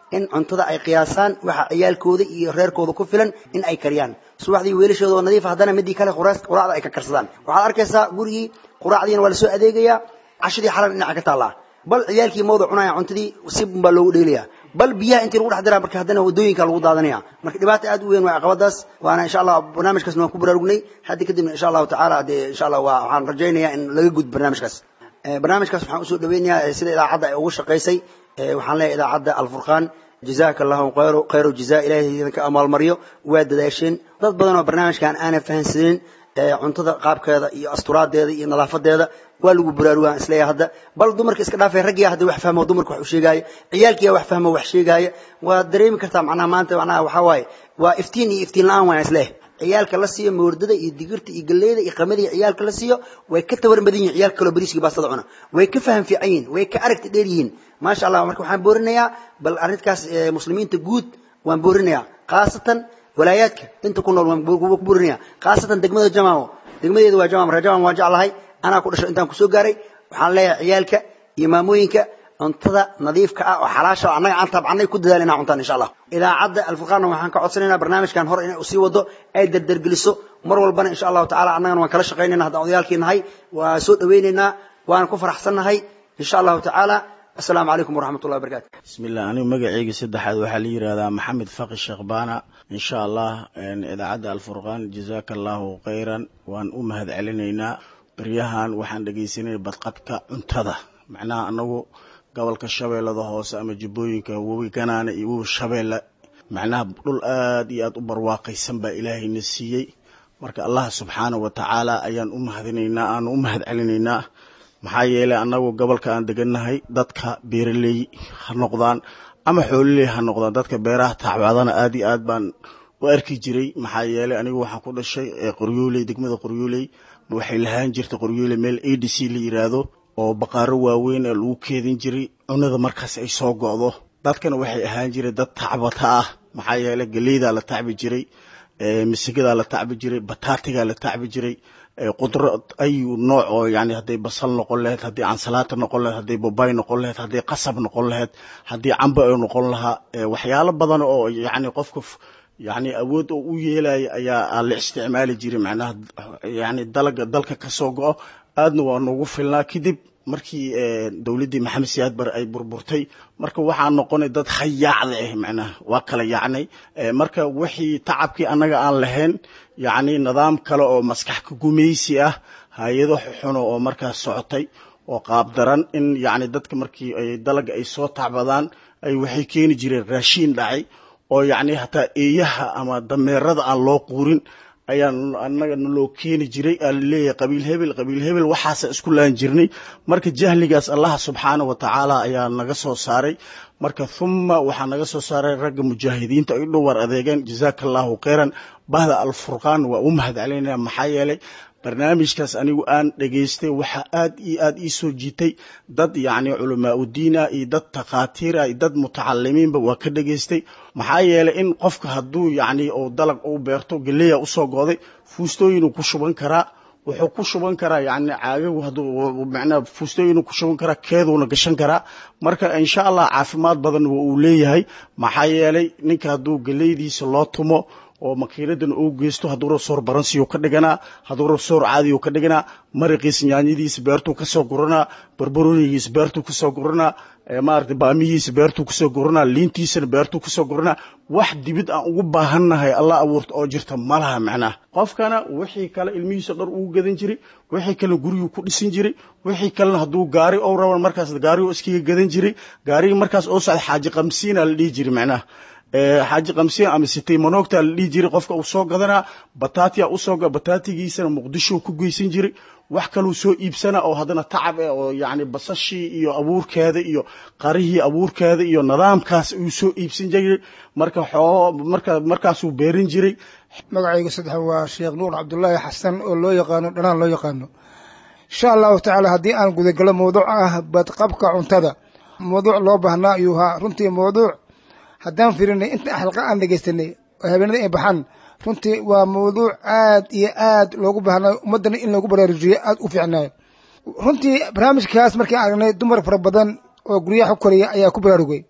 in cuntada ay qiyaasaan waxa ciyaalkooda iyo reerkooda ku filan in ay kariyaan subaxdii weelashooda oo nadiif haddana midii kale quraas- quraacda ay ka karsadaan waxaad arkaysaa gurigii quraacdiina waa lasoo adeegayaa cashadii xalan dhinaca ka taallaa bal ciyaalkii mawda cunaya cuntadii si baa loogu dheelaya bal biyaha intii lagu dhex diraa marka haddana wadooyinka lagu daadanaya marka dhibaata aad u weyn waa caqabadaas waana insha allah barnaamijkaasna waan ku baraarugnay hadda kadibna insha allahu tacaala dee insha allah waa waxaan rajaynayaa in laga gudbo barnaamijkaas Eh, barnaamijkaas waxaan usoo dhaweynayaa eh, sida idaacadda ay ugu shaqaysay Eh, waxaan leeyahay idaacadda alfurqaan jazaaka allahu khayru khayru jazaa ilaahay idinka amaalmaryo waa dadaasheen dad badan oo barnaamijkan aanan fahansanin eh, cuntada qaabkeeda iyo asturaadeeda iyo nadaafadeeda waa lagu buraarugaan isleeyahay hadda bal dumarka iska dhaafay raggiya hadda wax fahmo dumarka wax u sheegaayo ciyaalkiya wax fahmo wax sheegaayo waa dareemi kartaa macnaha maanta macnaha waxaa waaye waa iftiin iyo iftiin la-aan waan isleeyahay ciyaalka la siiyo moordada iyo digirta iyo galleyda iyo qamada iyo ciyaalka la siiyo way ka tabaran badan yihin ciyaalka kaloo bariiska baastada cuna way ka faham fiican yihin way ka aragti dheer yihiin maasha allah marka waxaan boorinayaa bal arrinkaas eh, muslimiinta guud waan boorinayaa khaasatan walaayaadka inta ku nool waan bo- ku boorinayaa khaasatan degmada jamaamo degmadeeda waa jamaam reer jamaam waan jeclahay anaa ku dhasho intaan kusoo gaaray waxaan leeyahay ciyaalka iyo maamooyinka cuntada nadiifka ah oo xalaasha oo annaga aan tabcanay ku dadaal inaan cuntaan insha allah idaacadda alfurqaanna waxaan ka codsanaynaa barnaamijkan hore inay usii wado ay dardargeliso mar walbana insha allahu tacaala annagana waan kala shaqaynayna haddaan odayaalkii nahay waa soo dhawaynaynaa waan ku faraxsannahay insha allahu tacaala assalaamu calaykum waraxmat ullahi wabarakatu bismillah anigu magacayga saddexaad waxaa la yidhahdaa maxamed faqi sheekh baana insha allah een, idaacadda alfurqaan jazaaka allahu khayran waan u mahad celinaynaa baryahan waxaan dhegaysanay badqabka cuntada macnaha anagu gobolka shabeellada hoose ama jubbooyinka webi ganaane iyo webi shabeelle macnaha dhul aad iyo aad u barwaaqaysan baa ilaahayna siiyey marka allah subxaanahu wa tacaala ayaan u mahadinaynaa aanu u mahad celinaynaa maxaa yeelay annagu gobolka aan degannahay dadka beeraley ha noqdaan ama xoololey ha noqdaan dadka beeraha tacbadana aad iyo aad baan u arki jiray maxaa yeelay anigu waxaan ku dhashay ee qoryooley degmada qoryooley waxay lahaan jirtay qoryooley meel a d c la yiraahdo oo baqaaro waaweyn ee lagu keedin jiray cunada markaas ay soo go'do dadkana waxay ahaan jiray dad tacbata ah maxaa yeelay geleydaa la tacbi jiray ee misigadaa la tacbi jiray bataatigaa la tacbi jiray ee qudro ayu nooc oo yani hadday basal noqon lahayd haddii ansalaata noqon lahayd hadday bobay noqon lahayd hadday qasab noqon lahayd haddii camba ay noqon lahaa ee waxyaalo badan oo yani qofka f- yani awood oo u yeelaya ayaa la isticmaali jiray macnaha yani dalaga dalka kasoo go'o aadna waa noogu filnaa kadib markii eh, dowladdii maxamed siyaad bare ay burburtay marka waxaa noqonay dad hayaacda ah macnaha waa kala yaacnay Eh, marka wixii tacabkii annaga aan lahayn yacni nidaam kale oo maskax ka gumaysi ah hay-ado xuno oo markaas socotay oo qaab daran in yacni dadka markii ay dalaga ay soo tacbadaan ay waxay keeni jireen raashiin dhacay oo yacni hataa eeyaha ama dameerada aan loo quurin ayaa annaga naloo keeni jiray aa laleeyahay qabiil hebel qabiil hebel waxaasa isku laan jirnay marka jahligaas allah subxaana wa tacaala ayaa naga soo saaray marka thumma waxaa naga soo saaray ragga mujaahidiinta ay dhowar adeegeen jazaaka allahu khayran bahda alfurqaan waa u mahad celinaya maxaa yeelay barnaamijkaas anigu aan dhegaystay waxaa aad iyo aad ii soo jiitay dad yacni culamaa udiina iyo dad takhaatiira iyo dad mutacalimiinba waa ka dhegaystay maxaa yeelay in qofka hadduu yacni uu dalag u beerto geleya usoo go'day fuustooyinuu ku shuban karaa wuxuu ku shuban karaa yacni caagagu hadduu macnaha fuustooyinuu ku shuban karaa keeduuna gashan karaa marka insha allah caafimaad badan waa uu leeyahay maxaa yeelay ninka hadduu geleydiisa loo tumo oo makiinadan uu geysto hadduu rasoor baransiyu ka dhiganaa hadduu rasoor caadiyu ka dhiganaa mariqiis nyaanyadiisa beertuu kasoo guranaa barbaroonigiisa beertuu kasoo guranaa maarata baamihiisa beertuu kasoo guranaa liintiisana beertuu kasoo guranaa wax dibid aan ugu baahannahay alla abuurta oo jirta malaha macnaha qofkana wixii kale ilmihiisa dhar ugu gadan jiray wixii kalena guriguu ku dhisin jiray wixii kalena hadduu gaari ou raban markaas gaarigu iskaga gadan jiray gaarigii markaas oo socda xaaji qamsiina la dhihi jiray macnaha xaaji qamsiin ama sitay manoogta la dhihi jiray qofka uu soo gadanaa bataatiya usoo bataatigiisana muqdisho ku geysan jiray wax kaluu soo iibsana oo haddana tacab eh oo yacni basashii iyo abuurkeeda iyo qarihii abuurkeeda iyo nidaamkaas uu soo iibsan jiray marka xoo marka markaasuu beerin jiray magacayga saddex waa sheekh nuur cabdullaahi xasan oo loo yaqaano dhanaan loo yaqaano insha allahu tacaala haddii aan gudagalo mawduuc ah badqabka cuntada mawduuc loo baahnaa ayuu ahaa runtii mawduuc haddaan firinay inta xalqa aan dhegaystanay oo habeenada ay baxaan runtii waa mawduuc aad iyo aad loogu baahnayo ummaddana in loogu baraarujiyo aad u fiicnaayo runtii barnaamijkaas markii aragnay dumar fara badan oo guryaha ku koriya ayaa ku baraarugay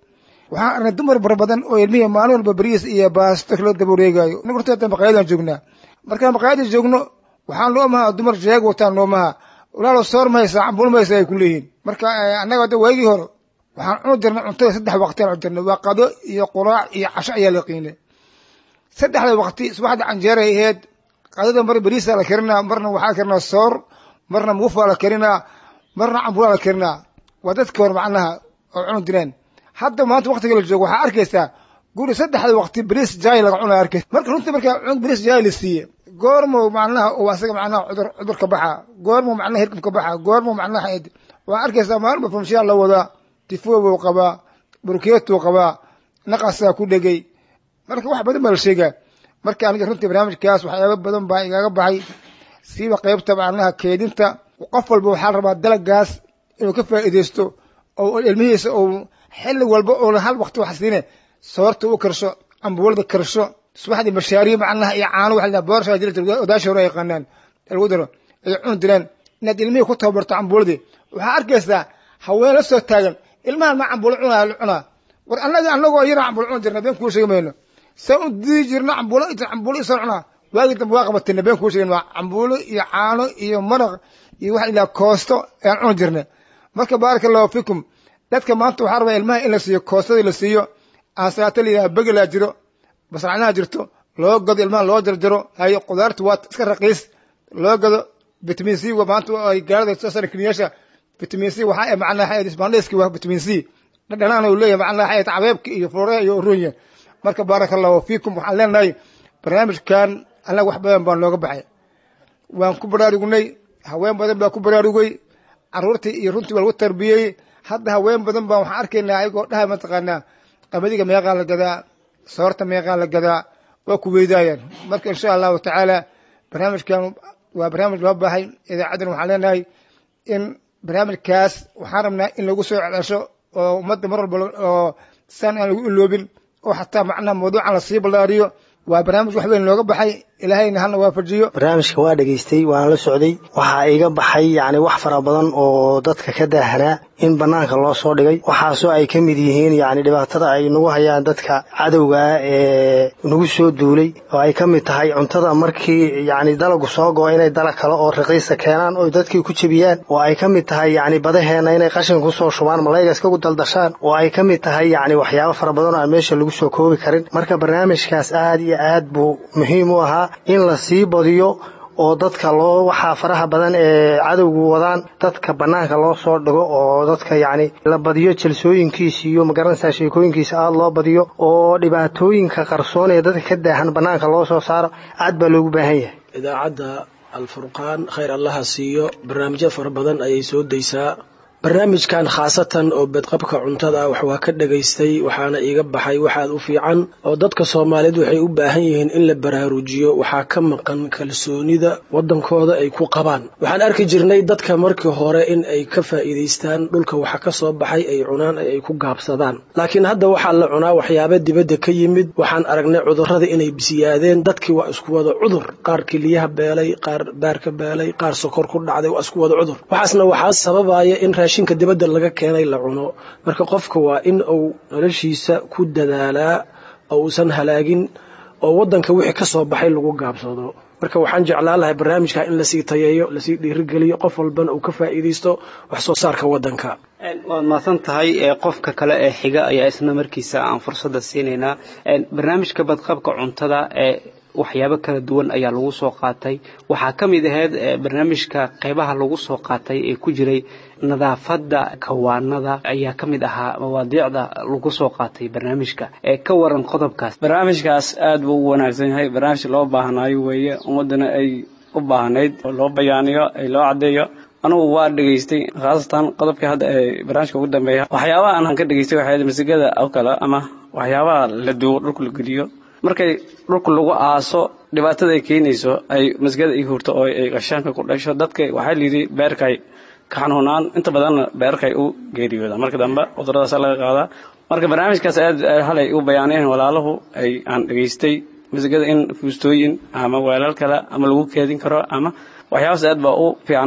waxaan arnay dumar bara badan oo ilmihii maalin walba beriis iyo baasto kala daba wareegaayo inaga horta maqaayadaan joognaa markaan maqaayada joogno waxaan loo mahaa dumar jeeg wataan loo mahaa walaalo soor mahaysaa cambul mahaysaa ay ku leeyihiin marka annaga hadda waagii hore waxaan cuni jirnay cuntada saddex waqti aan cuni jirnay waa qado iyo quraac iyo casho ayaa la qiinay saddexda waqti subaxda canjeeray ahayd qadada mar beriisaa la karinaa marna waxaa karinaa soor marna muufaa la karinaa marna cambulaa la karinaa waa dadkii hore macnaha oo cuni jireen hadda maanta waqtiga la joogo waxaa arkaysaa guri saddexda waqti beriis jaay laga cunaa arkaysa marka runtii markaa beriis jaay la siiye goormo macnaha uu asaga macnaha cudur cudur ka baxa goormo macnaha hirkab ka baxa goormo macnaha waa arkaysaa maalin ba famshiyaa la wadaa tifobuu qabaa burkeetuu qabaa naqasaa ku dhegay marka wax badan baa la sheegaa marka aniga runtii barnaamijkaas waxyaaba badan baa igaga baxay siiba qaybta macnaha keedinta qof walba waxaa rabaa dalagaas inuu ka faa'iidaysto oo ilmihiisa uu xilli walba uuna hal waqti wax siine soorta u karsho ambuulada karsho subaxdii mashaariyo macnaha iyo caano waxa la boorsha jira odaasha hore yaqaanaan lagu daro ay cuni jireen inaad ilmihii ku tababarto cambuuladii waxaa arkaysaa haween la soo taagan ilmahan ma cambuulo cunaa la cunaa war annaga annagoo yara cambuulo cuni jirna been kuu sheegi mayno saa u dii jirna cambuulo cambuulo isoo cunaa waagii dambe waa qabatayna been kuu sheegin waa cambuulo iyo caano iyo maraq iyo waxa ilaa koosto ayaan cuni jirna marka baaraka allahu fikum dadka maanta waxaa rabaa ilmaha in la siiyo koostadii la siiyo aansalaato la yidhaha begelaa jiro basracnaha jirto loo gado ilmaha loo jarjaro hayo qudaartu waa iska raqiis loo gado vitamin c maanta ay gaalada soo saaran kiniyaasha vitamin c waxaa macnaha isbaandhayski waa vitamin c dhadhanaan uu leeyahay macnaha cabeebka iyo flooreha iyo urunya marka baaraka allahu fiikum waxaan leenahay barnaamijkan annaga wax badan baan looga baxay waan ku baraarugnay haween badan baa ku baraarugay caruurtii iyo runtii waa lagu tarbiyey hadda haween badan baa waxaan arkaynaa ayagoo dhaha mataqaanaa qamadiga meeqaa la gadaa soorta meeqaa la gadaa waa ku weydaayaan marka insha allahu tacaala barnaamijkan waa barnaamij loo baahay idaacaddan waxaan leenahay in barnaamijkaas waxaan rabnaa in lagu soo celsho oo ummadda mar walba oo saan aan lagu iloobin oo xataa macnaha mawduucan lasii ballaariyo waa barnaamij wax weyn looga baxay ilaahayna halna waafajiyo barnaamijka waa dhegaystay waana la socday waxaa iga baxay yacni wax fara badan oo dadka ka daahanaa in bannaanka loo soo dhigay waxaasoo ay ka mid yihiin yacni dhibaatada ay nagu hayaan dadka cadowgaa ee nagu soo duulay oo ay ka mid tahay cuntada markii yacni dalagu soo go-o inay dalag kale oo raqiisa keenaan oo dadkii ku jebiyaan oo ay ka mid tahay yacni badaheenna inay qashin kusoo shubaan malayga iskagu daldashaan oo ay ka mid tahay yacni waxyaabo fara badan oo aan meesha lagu soo koobi karin marka barnaamijkaas aad iyo aad buu muhiim u ahaa in la sii badiyo oo dadka loo waxaa faraha badan ee cadowgu wadaan dadka bannaanka loo soo dhigo oo dadka yacni la badiyo jalsooyinkiisa iyo magaranaysaa sheekooyinkiisa aada loo badiyo oo dhibaatooyinka qarsoon ee dadka ka daahan bannaanka loo soo saaro aad baa loogu baahan yahay idaacadda alfurqaan khayr allaha siiyo barnaamijyo fara badan ayay soo daysaa barnaamijkan khaasatan oo bedqabka cuntada wax waa ka dhagaystay waxaana iiga baxay waxaad u fiican oo dadka soomaaliyeed waxay u baahan yihiin in la baraarujiyo waxaa ka maqan kalsoonida waddankooda ay ku qabaan waxaan arki jirnay dadka markii hore in ay ka faa'iidaystaan dhulka waxa ka soo baxay ay cunaan ay ku gaabsadaan laakiin hadda waxaa la cunaa waxyaaba dibadda ka yimid waxaan aragnay cudurrada inay bisiyaadeen dadkii waa isku wada cudur qaar kiliyaha beelay qaar baarka beelay qaar sokor ku dhacday waa isku wada cudur waxaasna waxaa sababaya in raashinka dibadda laga keenay la cuno marka qofka waa in uu noloshiisa ku dadaalaa oo uusan halaagin oo waddanka wixii ka soo baxay lagu gaabsado marka waxaan jeclaan lahay barnaamijka in lasii tayeeyo lasii dhiirigeliyo qof walbana uu ka faa'iidaysto wax soo saarka waddanka waad mahadsan tahay qofka kale ee xiga ayaa isna markiisa aan fursadda siinaynaa barnaamijka badqabka cuntada ee waxyaabo kala duwan ayaa lagu soo qaatay waxaa ka mid ahayd barnaamijka qeybaha lagu soo qaatay ee ku jiray nadaafadda kawaanada ayaa ka mid ahaa mawaadiicda lagu soo qaatay barnaamijka ee ka waran qodobkaas barnaamijkaas aad buu u wanaagsan yahay barnaamij loo baahnaayo weeye ummaddana ay u baahnayd oo loo bayaaniyo ay loo caddeeyo anugu waa dhegaystay khaasatan qodobkii hadda ee barnaamijka ugu dambeeya waxyaabaha aan ka dhegaystay waxay masigada oo kale ama waxyaabaha la duwo dhulka la geliyo markay dhulka lagu aaso dhibaatada ay keenayso ay masgada ay hurto oo ay qashaanka ku dhasho dadka waxaa layidhi beerkay ka xanuunaan inta badanna beerkay u geeriyooda marka dambe cuduradaasa laga qaadaa marka barnaamijkaas aad halay u bayaaneen walaaluhu ay aan dhegaystay masgada in fuustooyin ama weelal kale ama lagu keedin karo ama waxyaabaas aad baa u fiicnayd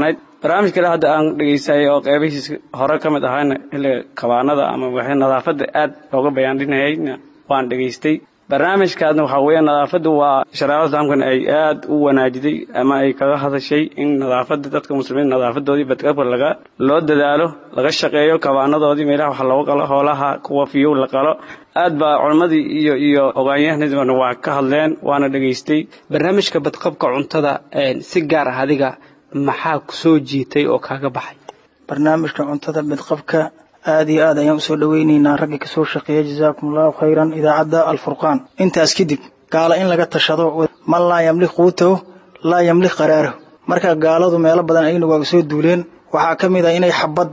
barnaamij kale hadda aan dhegaystay oo qeybihiis hore ka mid ahayna xilliga kabaanada ama waxay nadaafadda aad looga bayaandhinayayna waan dhegaystay barnaamijkaasna waxaa weeye nadaafaddu waa shareecada islaamkana ay aad u wanaajiday ama ay kaga hadashay in nadaafadda dadka muslimiin nadaafadoodii badqabka laga loo dadaalo laga shaqeeyo kabaanadoodii meelaha wax looga qalo hoolaha kuwa fiyow la qalo aad baa culimmadii iyo iyo ogaanyahanadibana waa ka hadleen waana dhegaystay barnaamijka badqabka cuntada si gaar ah adiga maxaa kusoo jiitay oo kaaga baxay barnaamijka cuntada badqabka aad iyo aad ayaan usoo dhaweyneynaa raggii kasoo shaqeeya jazaakum allahu khayran idaacadda alfurqaan intaas kadib gaala in laga tashado man laa yamlik quutahu laa yamlik qaraarahu marka gaaladu meelo badan ayna waaga soo duuleen waxaa ka mid ah inay xabad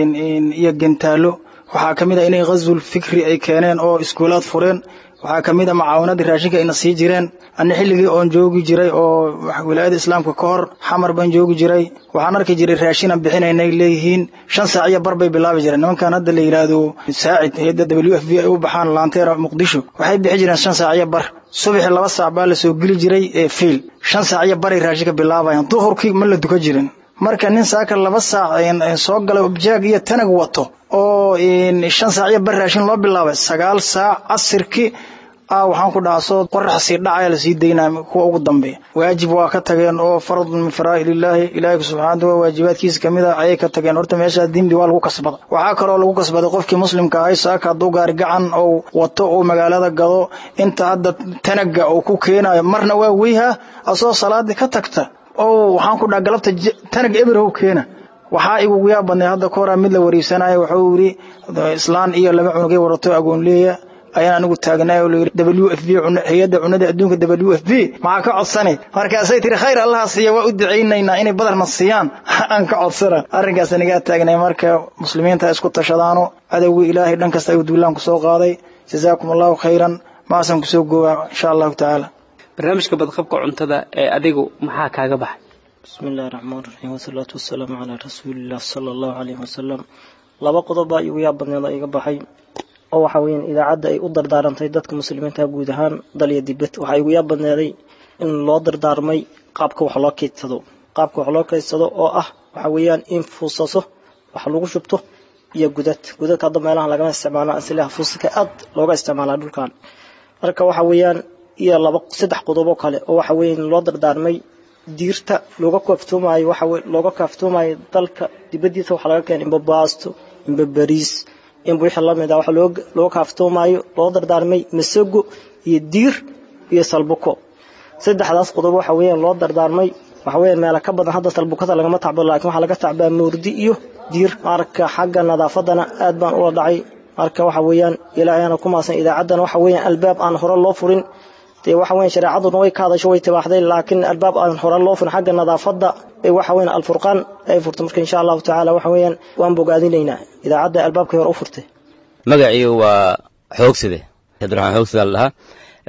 iyo gentaallo waxaa ka mid ah inay ghazul fikri ay keeneen oo iskuulaad fureen waxaa ka mid a macaawanadii raashinka ayna sii jireen anna xilligii oon joogi jiray oo wilaayada islaamka ka hor xamar baan joogi jiray waxaan arki jiray raashinan bixinaynay leeyihiin shan saac iyo bar bay bilaabi jireen nimankan hadda la yidhaahdo saacid hayadda w f b ay u baxaan laanteera muqdisho waxay bixi jireen shan saac iyo bar subaxii laba saac baa lasoo geli jiray ee fiil shan saac iyo baray raashinka bilaabayaan duhurkii ma la duka jirin marka nin saaka laba saac soo galay objaag iyo tanag wato oo shan saac iyo bar raashin loo bilaabay sagaal saac casirkii ah waxaan ku dhahaa soo qorax sii dhacaya lasii daynaa kuwa ugu dambeeya waajib waa ka tageen oo faradun min faraa'ilillaahi ilaahi subxaanahu wa waajibaadkiisa kamid ah ayay ka tageen horta meeshaa dimbi waa lagu kasbada waxaa kaloo lagu kasbaday qofkii muslimka ahay saaka hadduu gaari gacan ou wato uu magaalada gado inta hadda tanaga uu ku keenayo marna waa weyha asoo salaadii ka tagta oo waxaan ku dhaha galabta tanag eberhow keena waxaa igugu yaa badnay hadda ka horaa mid la wariisanaya wuxuu yidhi islaan iyo laba cunugay warato agoonleeya ayaan anigu taagnay oo layidhi w f b hay-adda cunada adduunka w f b maxaa ka codsanay markaasay tiri khayr allaha siiya waa u ducaynaynaa inay badarna siiyaan aan ka codsana arrinkaas anigaa taagnay marka muslimiinta isku tashadaano cadowgii ilaahay dhan kasta ayuu duulaan kusoo qaaday jazaakum allahu khayran maasaan kusoo goobaa insha allahu tacaala barnaamijka badqabka cuntada ee adigu maxaa kaaga baxay bismi illahi raxmaan raxiim wasalaatu wasalaamu calaa rasuuliillah sala allahu caleyhi wasalam laba qodob baa igu yaa badneed oo iga baxay oo waxa weeyaan idaacadda ay u dardaarantay dadka muslimiinta guud ahaan dal iyo dibad waxaa igu yaa badneeday in loo dardaarmay qaabka wax loo keydsado qaabka wax loo keydsado oo ah waxa weeyaan in fuusaso wax lagu shubto iyo gudad gudadka hadda meelaha lagama isticmaalo asilaha fuusaka aad looga isticmaalaa dhulkan marka waxa weeyaan iyo laba saddex qodobo kale oo waxa weeyaan loo dardaarmay diirta looga kaaftoomayo waxa looga kaaftoomayo dalka dibadiisa waxaa laga keenay imba baasto imba bariis inba wixii lamid ah waxa looga kaaftoomayo loo dardaarmay masago iyo diir iyo salbuko saddexdaas qodob waxa weeyaan loo dardaarmay waxa weeyaan meela ka badan hadda salbukada lagama tacbo laakiin waxaa laga tacbaa moordi iyo diir marka xagga nadaafadana aad baan ula dhacay marka waxa weeyaan ilaahayana ku maasan idaacaddana waxa weeyaan albaab aan hore loo furin dee waxa weeyaan shareecaduna way ka hadasho way tibaaxday laakiin albaab aan hore loo furin xagga nadaafadda bay waxa weeyaan alfurqaan ay furtay marka insha allahu tacaala waxa weeyaan waan bogaadinaynaa idaacadda albaabkii hore u furtay magaciigu waa xoogside cabdiraxmaan xoogside la dhahaa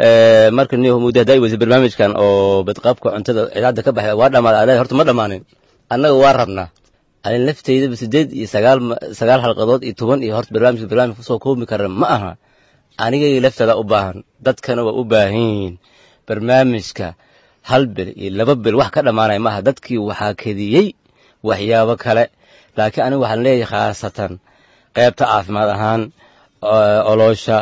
marka niyo muddo haddaa weysa barnaamijkan oo badqaabka cuntada idaacadda ka baxay waa dhamaaday horta ma dhammaanin annaga waa rabnaa anin lafteydaba sideed iyo sagaal sagaal halqadood iyo toban iyo horta barnaamijka barnaamij kusoo koobi kara ma aha anigay laftada u baahan dadkana waa u baahan yihiin barnaamijka hal bil iyo laba bil wax ka dhammaanaya maaha dadkii waxaa kediyey waxyaabo kale laakiin aniga waxaan leeyahay khaasatan qaybta caafimaad ahaan oloosha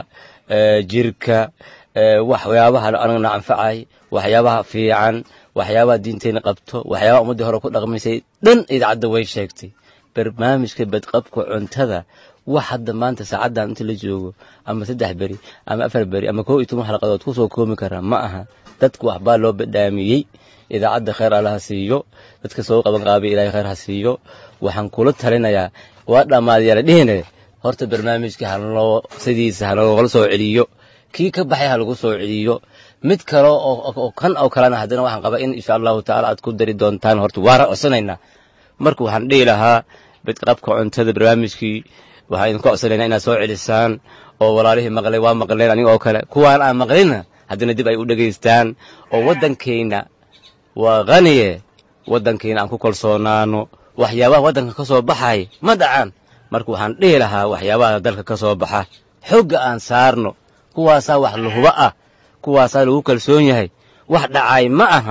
jirka waxyaabaha anagana anfacay waxyaabaha fiican waxyaabaha diinteenna qabto waxyaabaha ummaddii hore ku dhaqmaysay dhan idaacadda way sheegtay barnaamijka badqabka cuntada wax hadda maanta saacaddan inta la joogo ama saddex beri ama afar beri ama koo iyo toban xalqadood kusoo koomi kara ma aha dadka waxbaa loo badhaamiyey idaacadda khayr allaha siiyo dadka soo qaban qaabay ilaahay khayr ha siiyo waxaan kula talinayaa waa dhammaadayaala dhihine horta barnaamijka haloo sidiisa haloola soo celiyo kii ka baxay ha lagu soo celiyo mid kale oo kan oo kalena haddana waxaan qabaa in insha allahu tacaala aad ku dari doontaan horta waara codsanaynaa marka waxaan dhihi lahaa badqabka cuntada barnaamijkii waxaan idinku codsanaynaa inaad soo celisaan oo walaalihii maqlay waa maqleen aniga oo kale kuwaan aan maqlinna haddana dib ay u dhegaystaan oo waddankeenna waa khaniye waddankeenna aan ku kalsoonaano waxyaabaha waddanka ka soo baxay ma dhacaan marka waxaan dhihi lahaa waxyaabaha dalka ka soo baxa xogga aan saarno kuwaasaa wax lahuba ah kuwaasaa lagu kalsoon yahay wax dhacay ma aha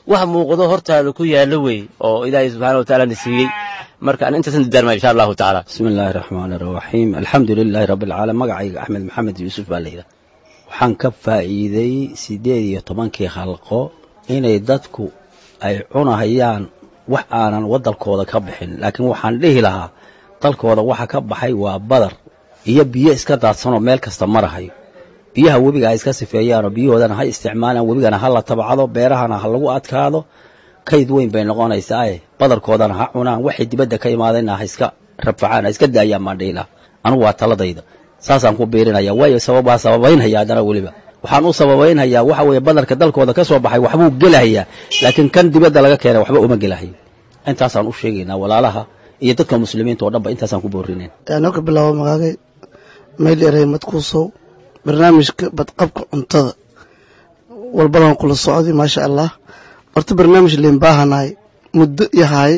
wax muuqdo hortaada ku yaalla wey oo ilaahay subxaana watacaala na siiyey marka an intaasan dardaarmaya insha allahu tacaala bismi illaahi raxmaan iraxiim alxamdu lilaahi rabbi alcaalamiin magacayga axmed maxamed yuusuf baa la yidhaha waxaan ka faa'iiday siddeed iyo tobankii khalqo inay dadku ay cunahayaan wax aanan waddankooda ka bixin laakiin waxaan dhihi lahaa dalkooda waxa ka baxay waa badar iyo biyo iska daadsanoo meel kasta marahayo biyaha webiga ay iska sifeeyaanoo biyahoodana ha isticmaalaan webigana ha la tabcado beerahana ha lagu adkaado kayd weyn bay noqonaysaae badarkoodana ha cunaan waxay dibadda ka imaadayna ha iska rafacaan ha iska daayaan baan dhihi lahaa anugu waa taladayda saasaan ku biirinaya waayo sabab waa sababaynhaya haddana weliba waxaan u sababaynhayaa waxa weeye badarka dalkooda ka soo baxay waxbuu gelahayaa laakiin kan dibadda laga keenay waxba uma gelahayo intaasaan u sheegaynaa walaalaha iyo dadka muslimiinta oo dhanba intaasaan ku boorinayn anoo ka bilaabo magaagay mayl erey madkuusow barnaamijka badqabka cuntada walbadan kula socday maasha allah horta barnaamij leen baahanahay muddo yahay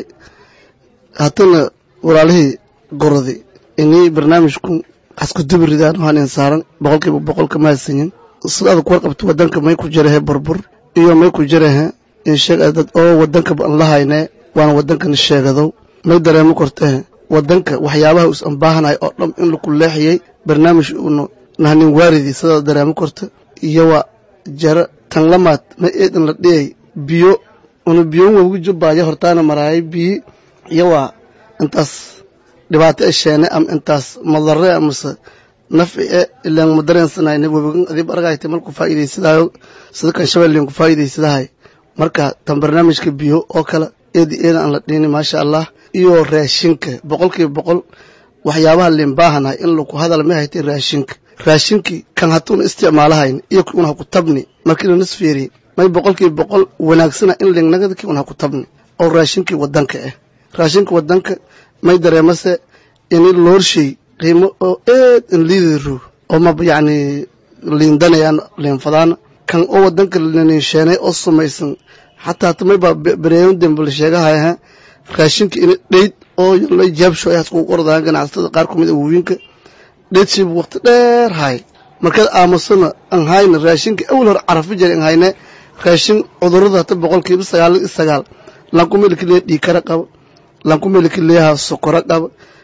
haddana walaalihii gorodi inay barnaamijku xasku dubiridaan waxaan in saaran boqolkiiba boqolka mahadsanyin sidaada ku warqabto wadanka may ku jirahe burbur iyo may ku jirahe insheeg dad oo wadanka aan la hayne waana wadankan sheegadow may dareemo kortahe wadanka waxyaabaha usan baahanahay oo dham in laku leexiyey barnaamij uunu nahnin waaridii sidaada dareemo korta iyo waa jara tan lamaad may eedan la dhiyay biyo una biyo wawgu jubbaayo hortaana maraayay biyi iyo waa intaas dhibaato e sheene ama intaas madare amase nafci e ilaan ma dareensanayna webigan adib argayta malku faa'iidaysadaayo sida kan shabeelleen ku faa'iidaysadahay marka tan barnaamijka biyo oo kale eedi eeda aan la dhiini maasha allah iyo raashinka boqolkiiba boqol waxyaabaha leen baahanahay in laku hadal ma haytay raashinka raashinkii kan hatuuna isticmaalahayn iyo ki un ha ku tabni markii lanas fiiriye may boqolkiiba boqol wanaagsana in lingnagada ki un ha ku tabni oo raashinkii wadanka ah raashinka wadanka may dareemase ini loorshay qiimo oo eed in liidiro oo ma yacni liindanayaan liinfadaan kan oo wadanka liniinsheenay oo samaysan xataa tamay baa bareeyon dembe la sheegahaya raashinka ini dheyd oo la jaabsho ay haskugu ordayaan ganacsatada qaar kumid a wawiinka dheedsiibu waqti dheer hay markaad aamusana aan hayna raashinka awal hore carafi jira aan hayne raashin cudurada hata boqolkiiba sagaal iyo sagaal lankumeliki leeya dhiikara qaba lankumeliki leeyaha sokoro qaba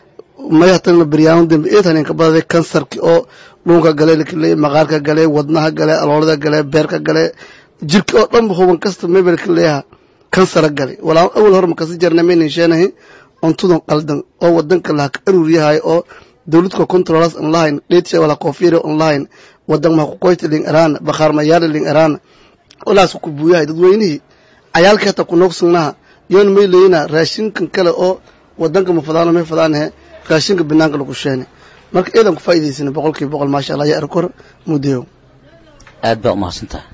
may hatana baryaano dambe eed haneenka badaday kansarki oo dhuunka gale liki leeya maqaarka gale wadnaha gale aloolada gale beerka gale jirka oo dhanba huban kasta mebelki leeyaha kansara gale walaa awal hore makasi jarna maynan sheenahay cuntudan qaldan oo wadanka laha ka aruuryahay oo dowladka controlas aan lahayn dheedsha wala koofiyada aan lahayn wadan ma ku qoyti ling arana bakhaar mayaala ling arana walaas ku buuyahay dadweynihii cayaalka hata ku noogsignaha yoon may leeyina raashinkan kale oo wadanka ma fadaano may fadaanahe raashinka banaanka lagu sheene marka eedan ku faa'iidaysana boqolkiiba boqol maasha allah yaa arkor mudeyo aad baa umahadsantahay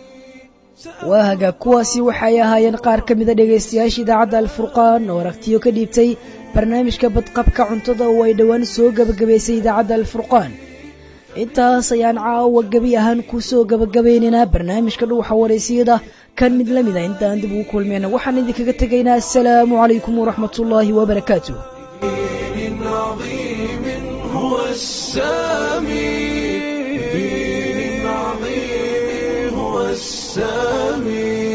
waa hagaag kuwaasi waxay ahaayeen qaar ka mida dhegaystayaasha idaacadda alfurqaan oo aragtiyo ka dhiibtay barnaamijka badqabka cuntada oo ay dhowaan soo gebagabaysay idaacadda alfurqaan intaas ayaan caawa gebi ahaan ku soo gebagabaynaynaa barnaamijka dhuuxa waraysiyada kan mid la mida intaan dib ugu kulmayna waxaan idinkaga tegaynaa assalaamu calaykum waraxmatullaahi wabarakaatuh هو السامي هو السامي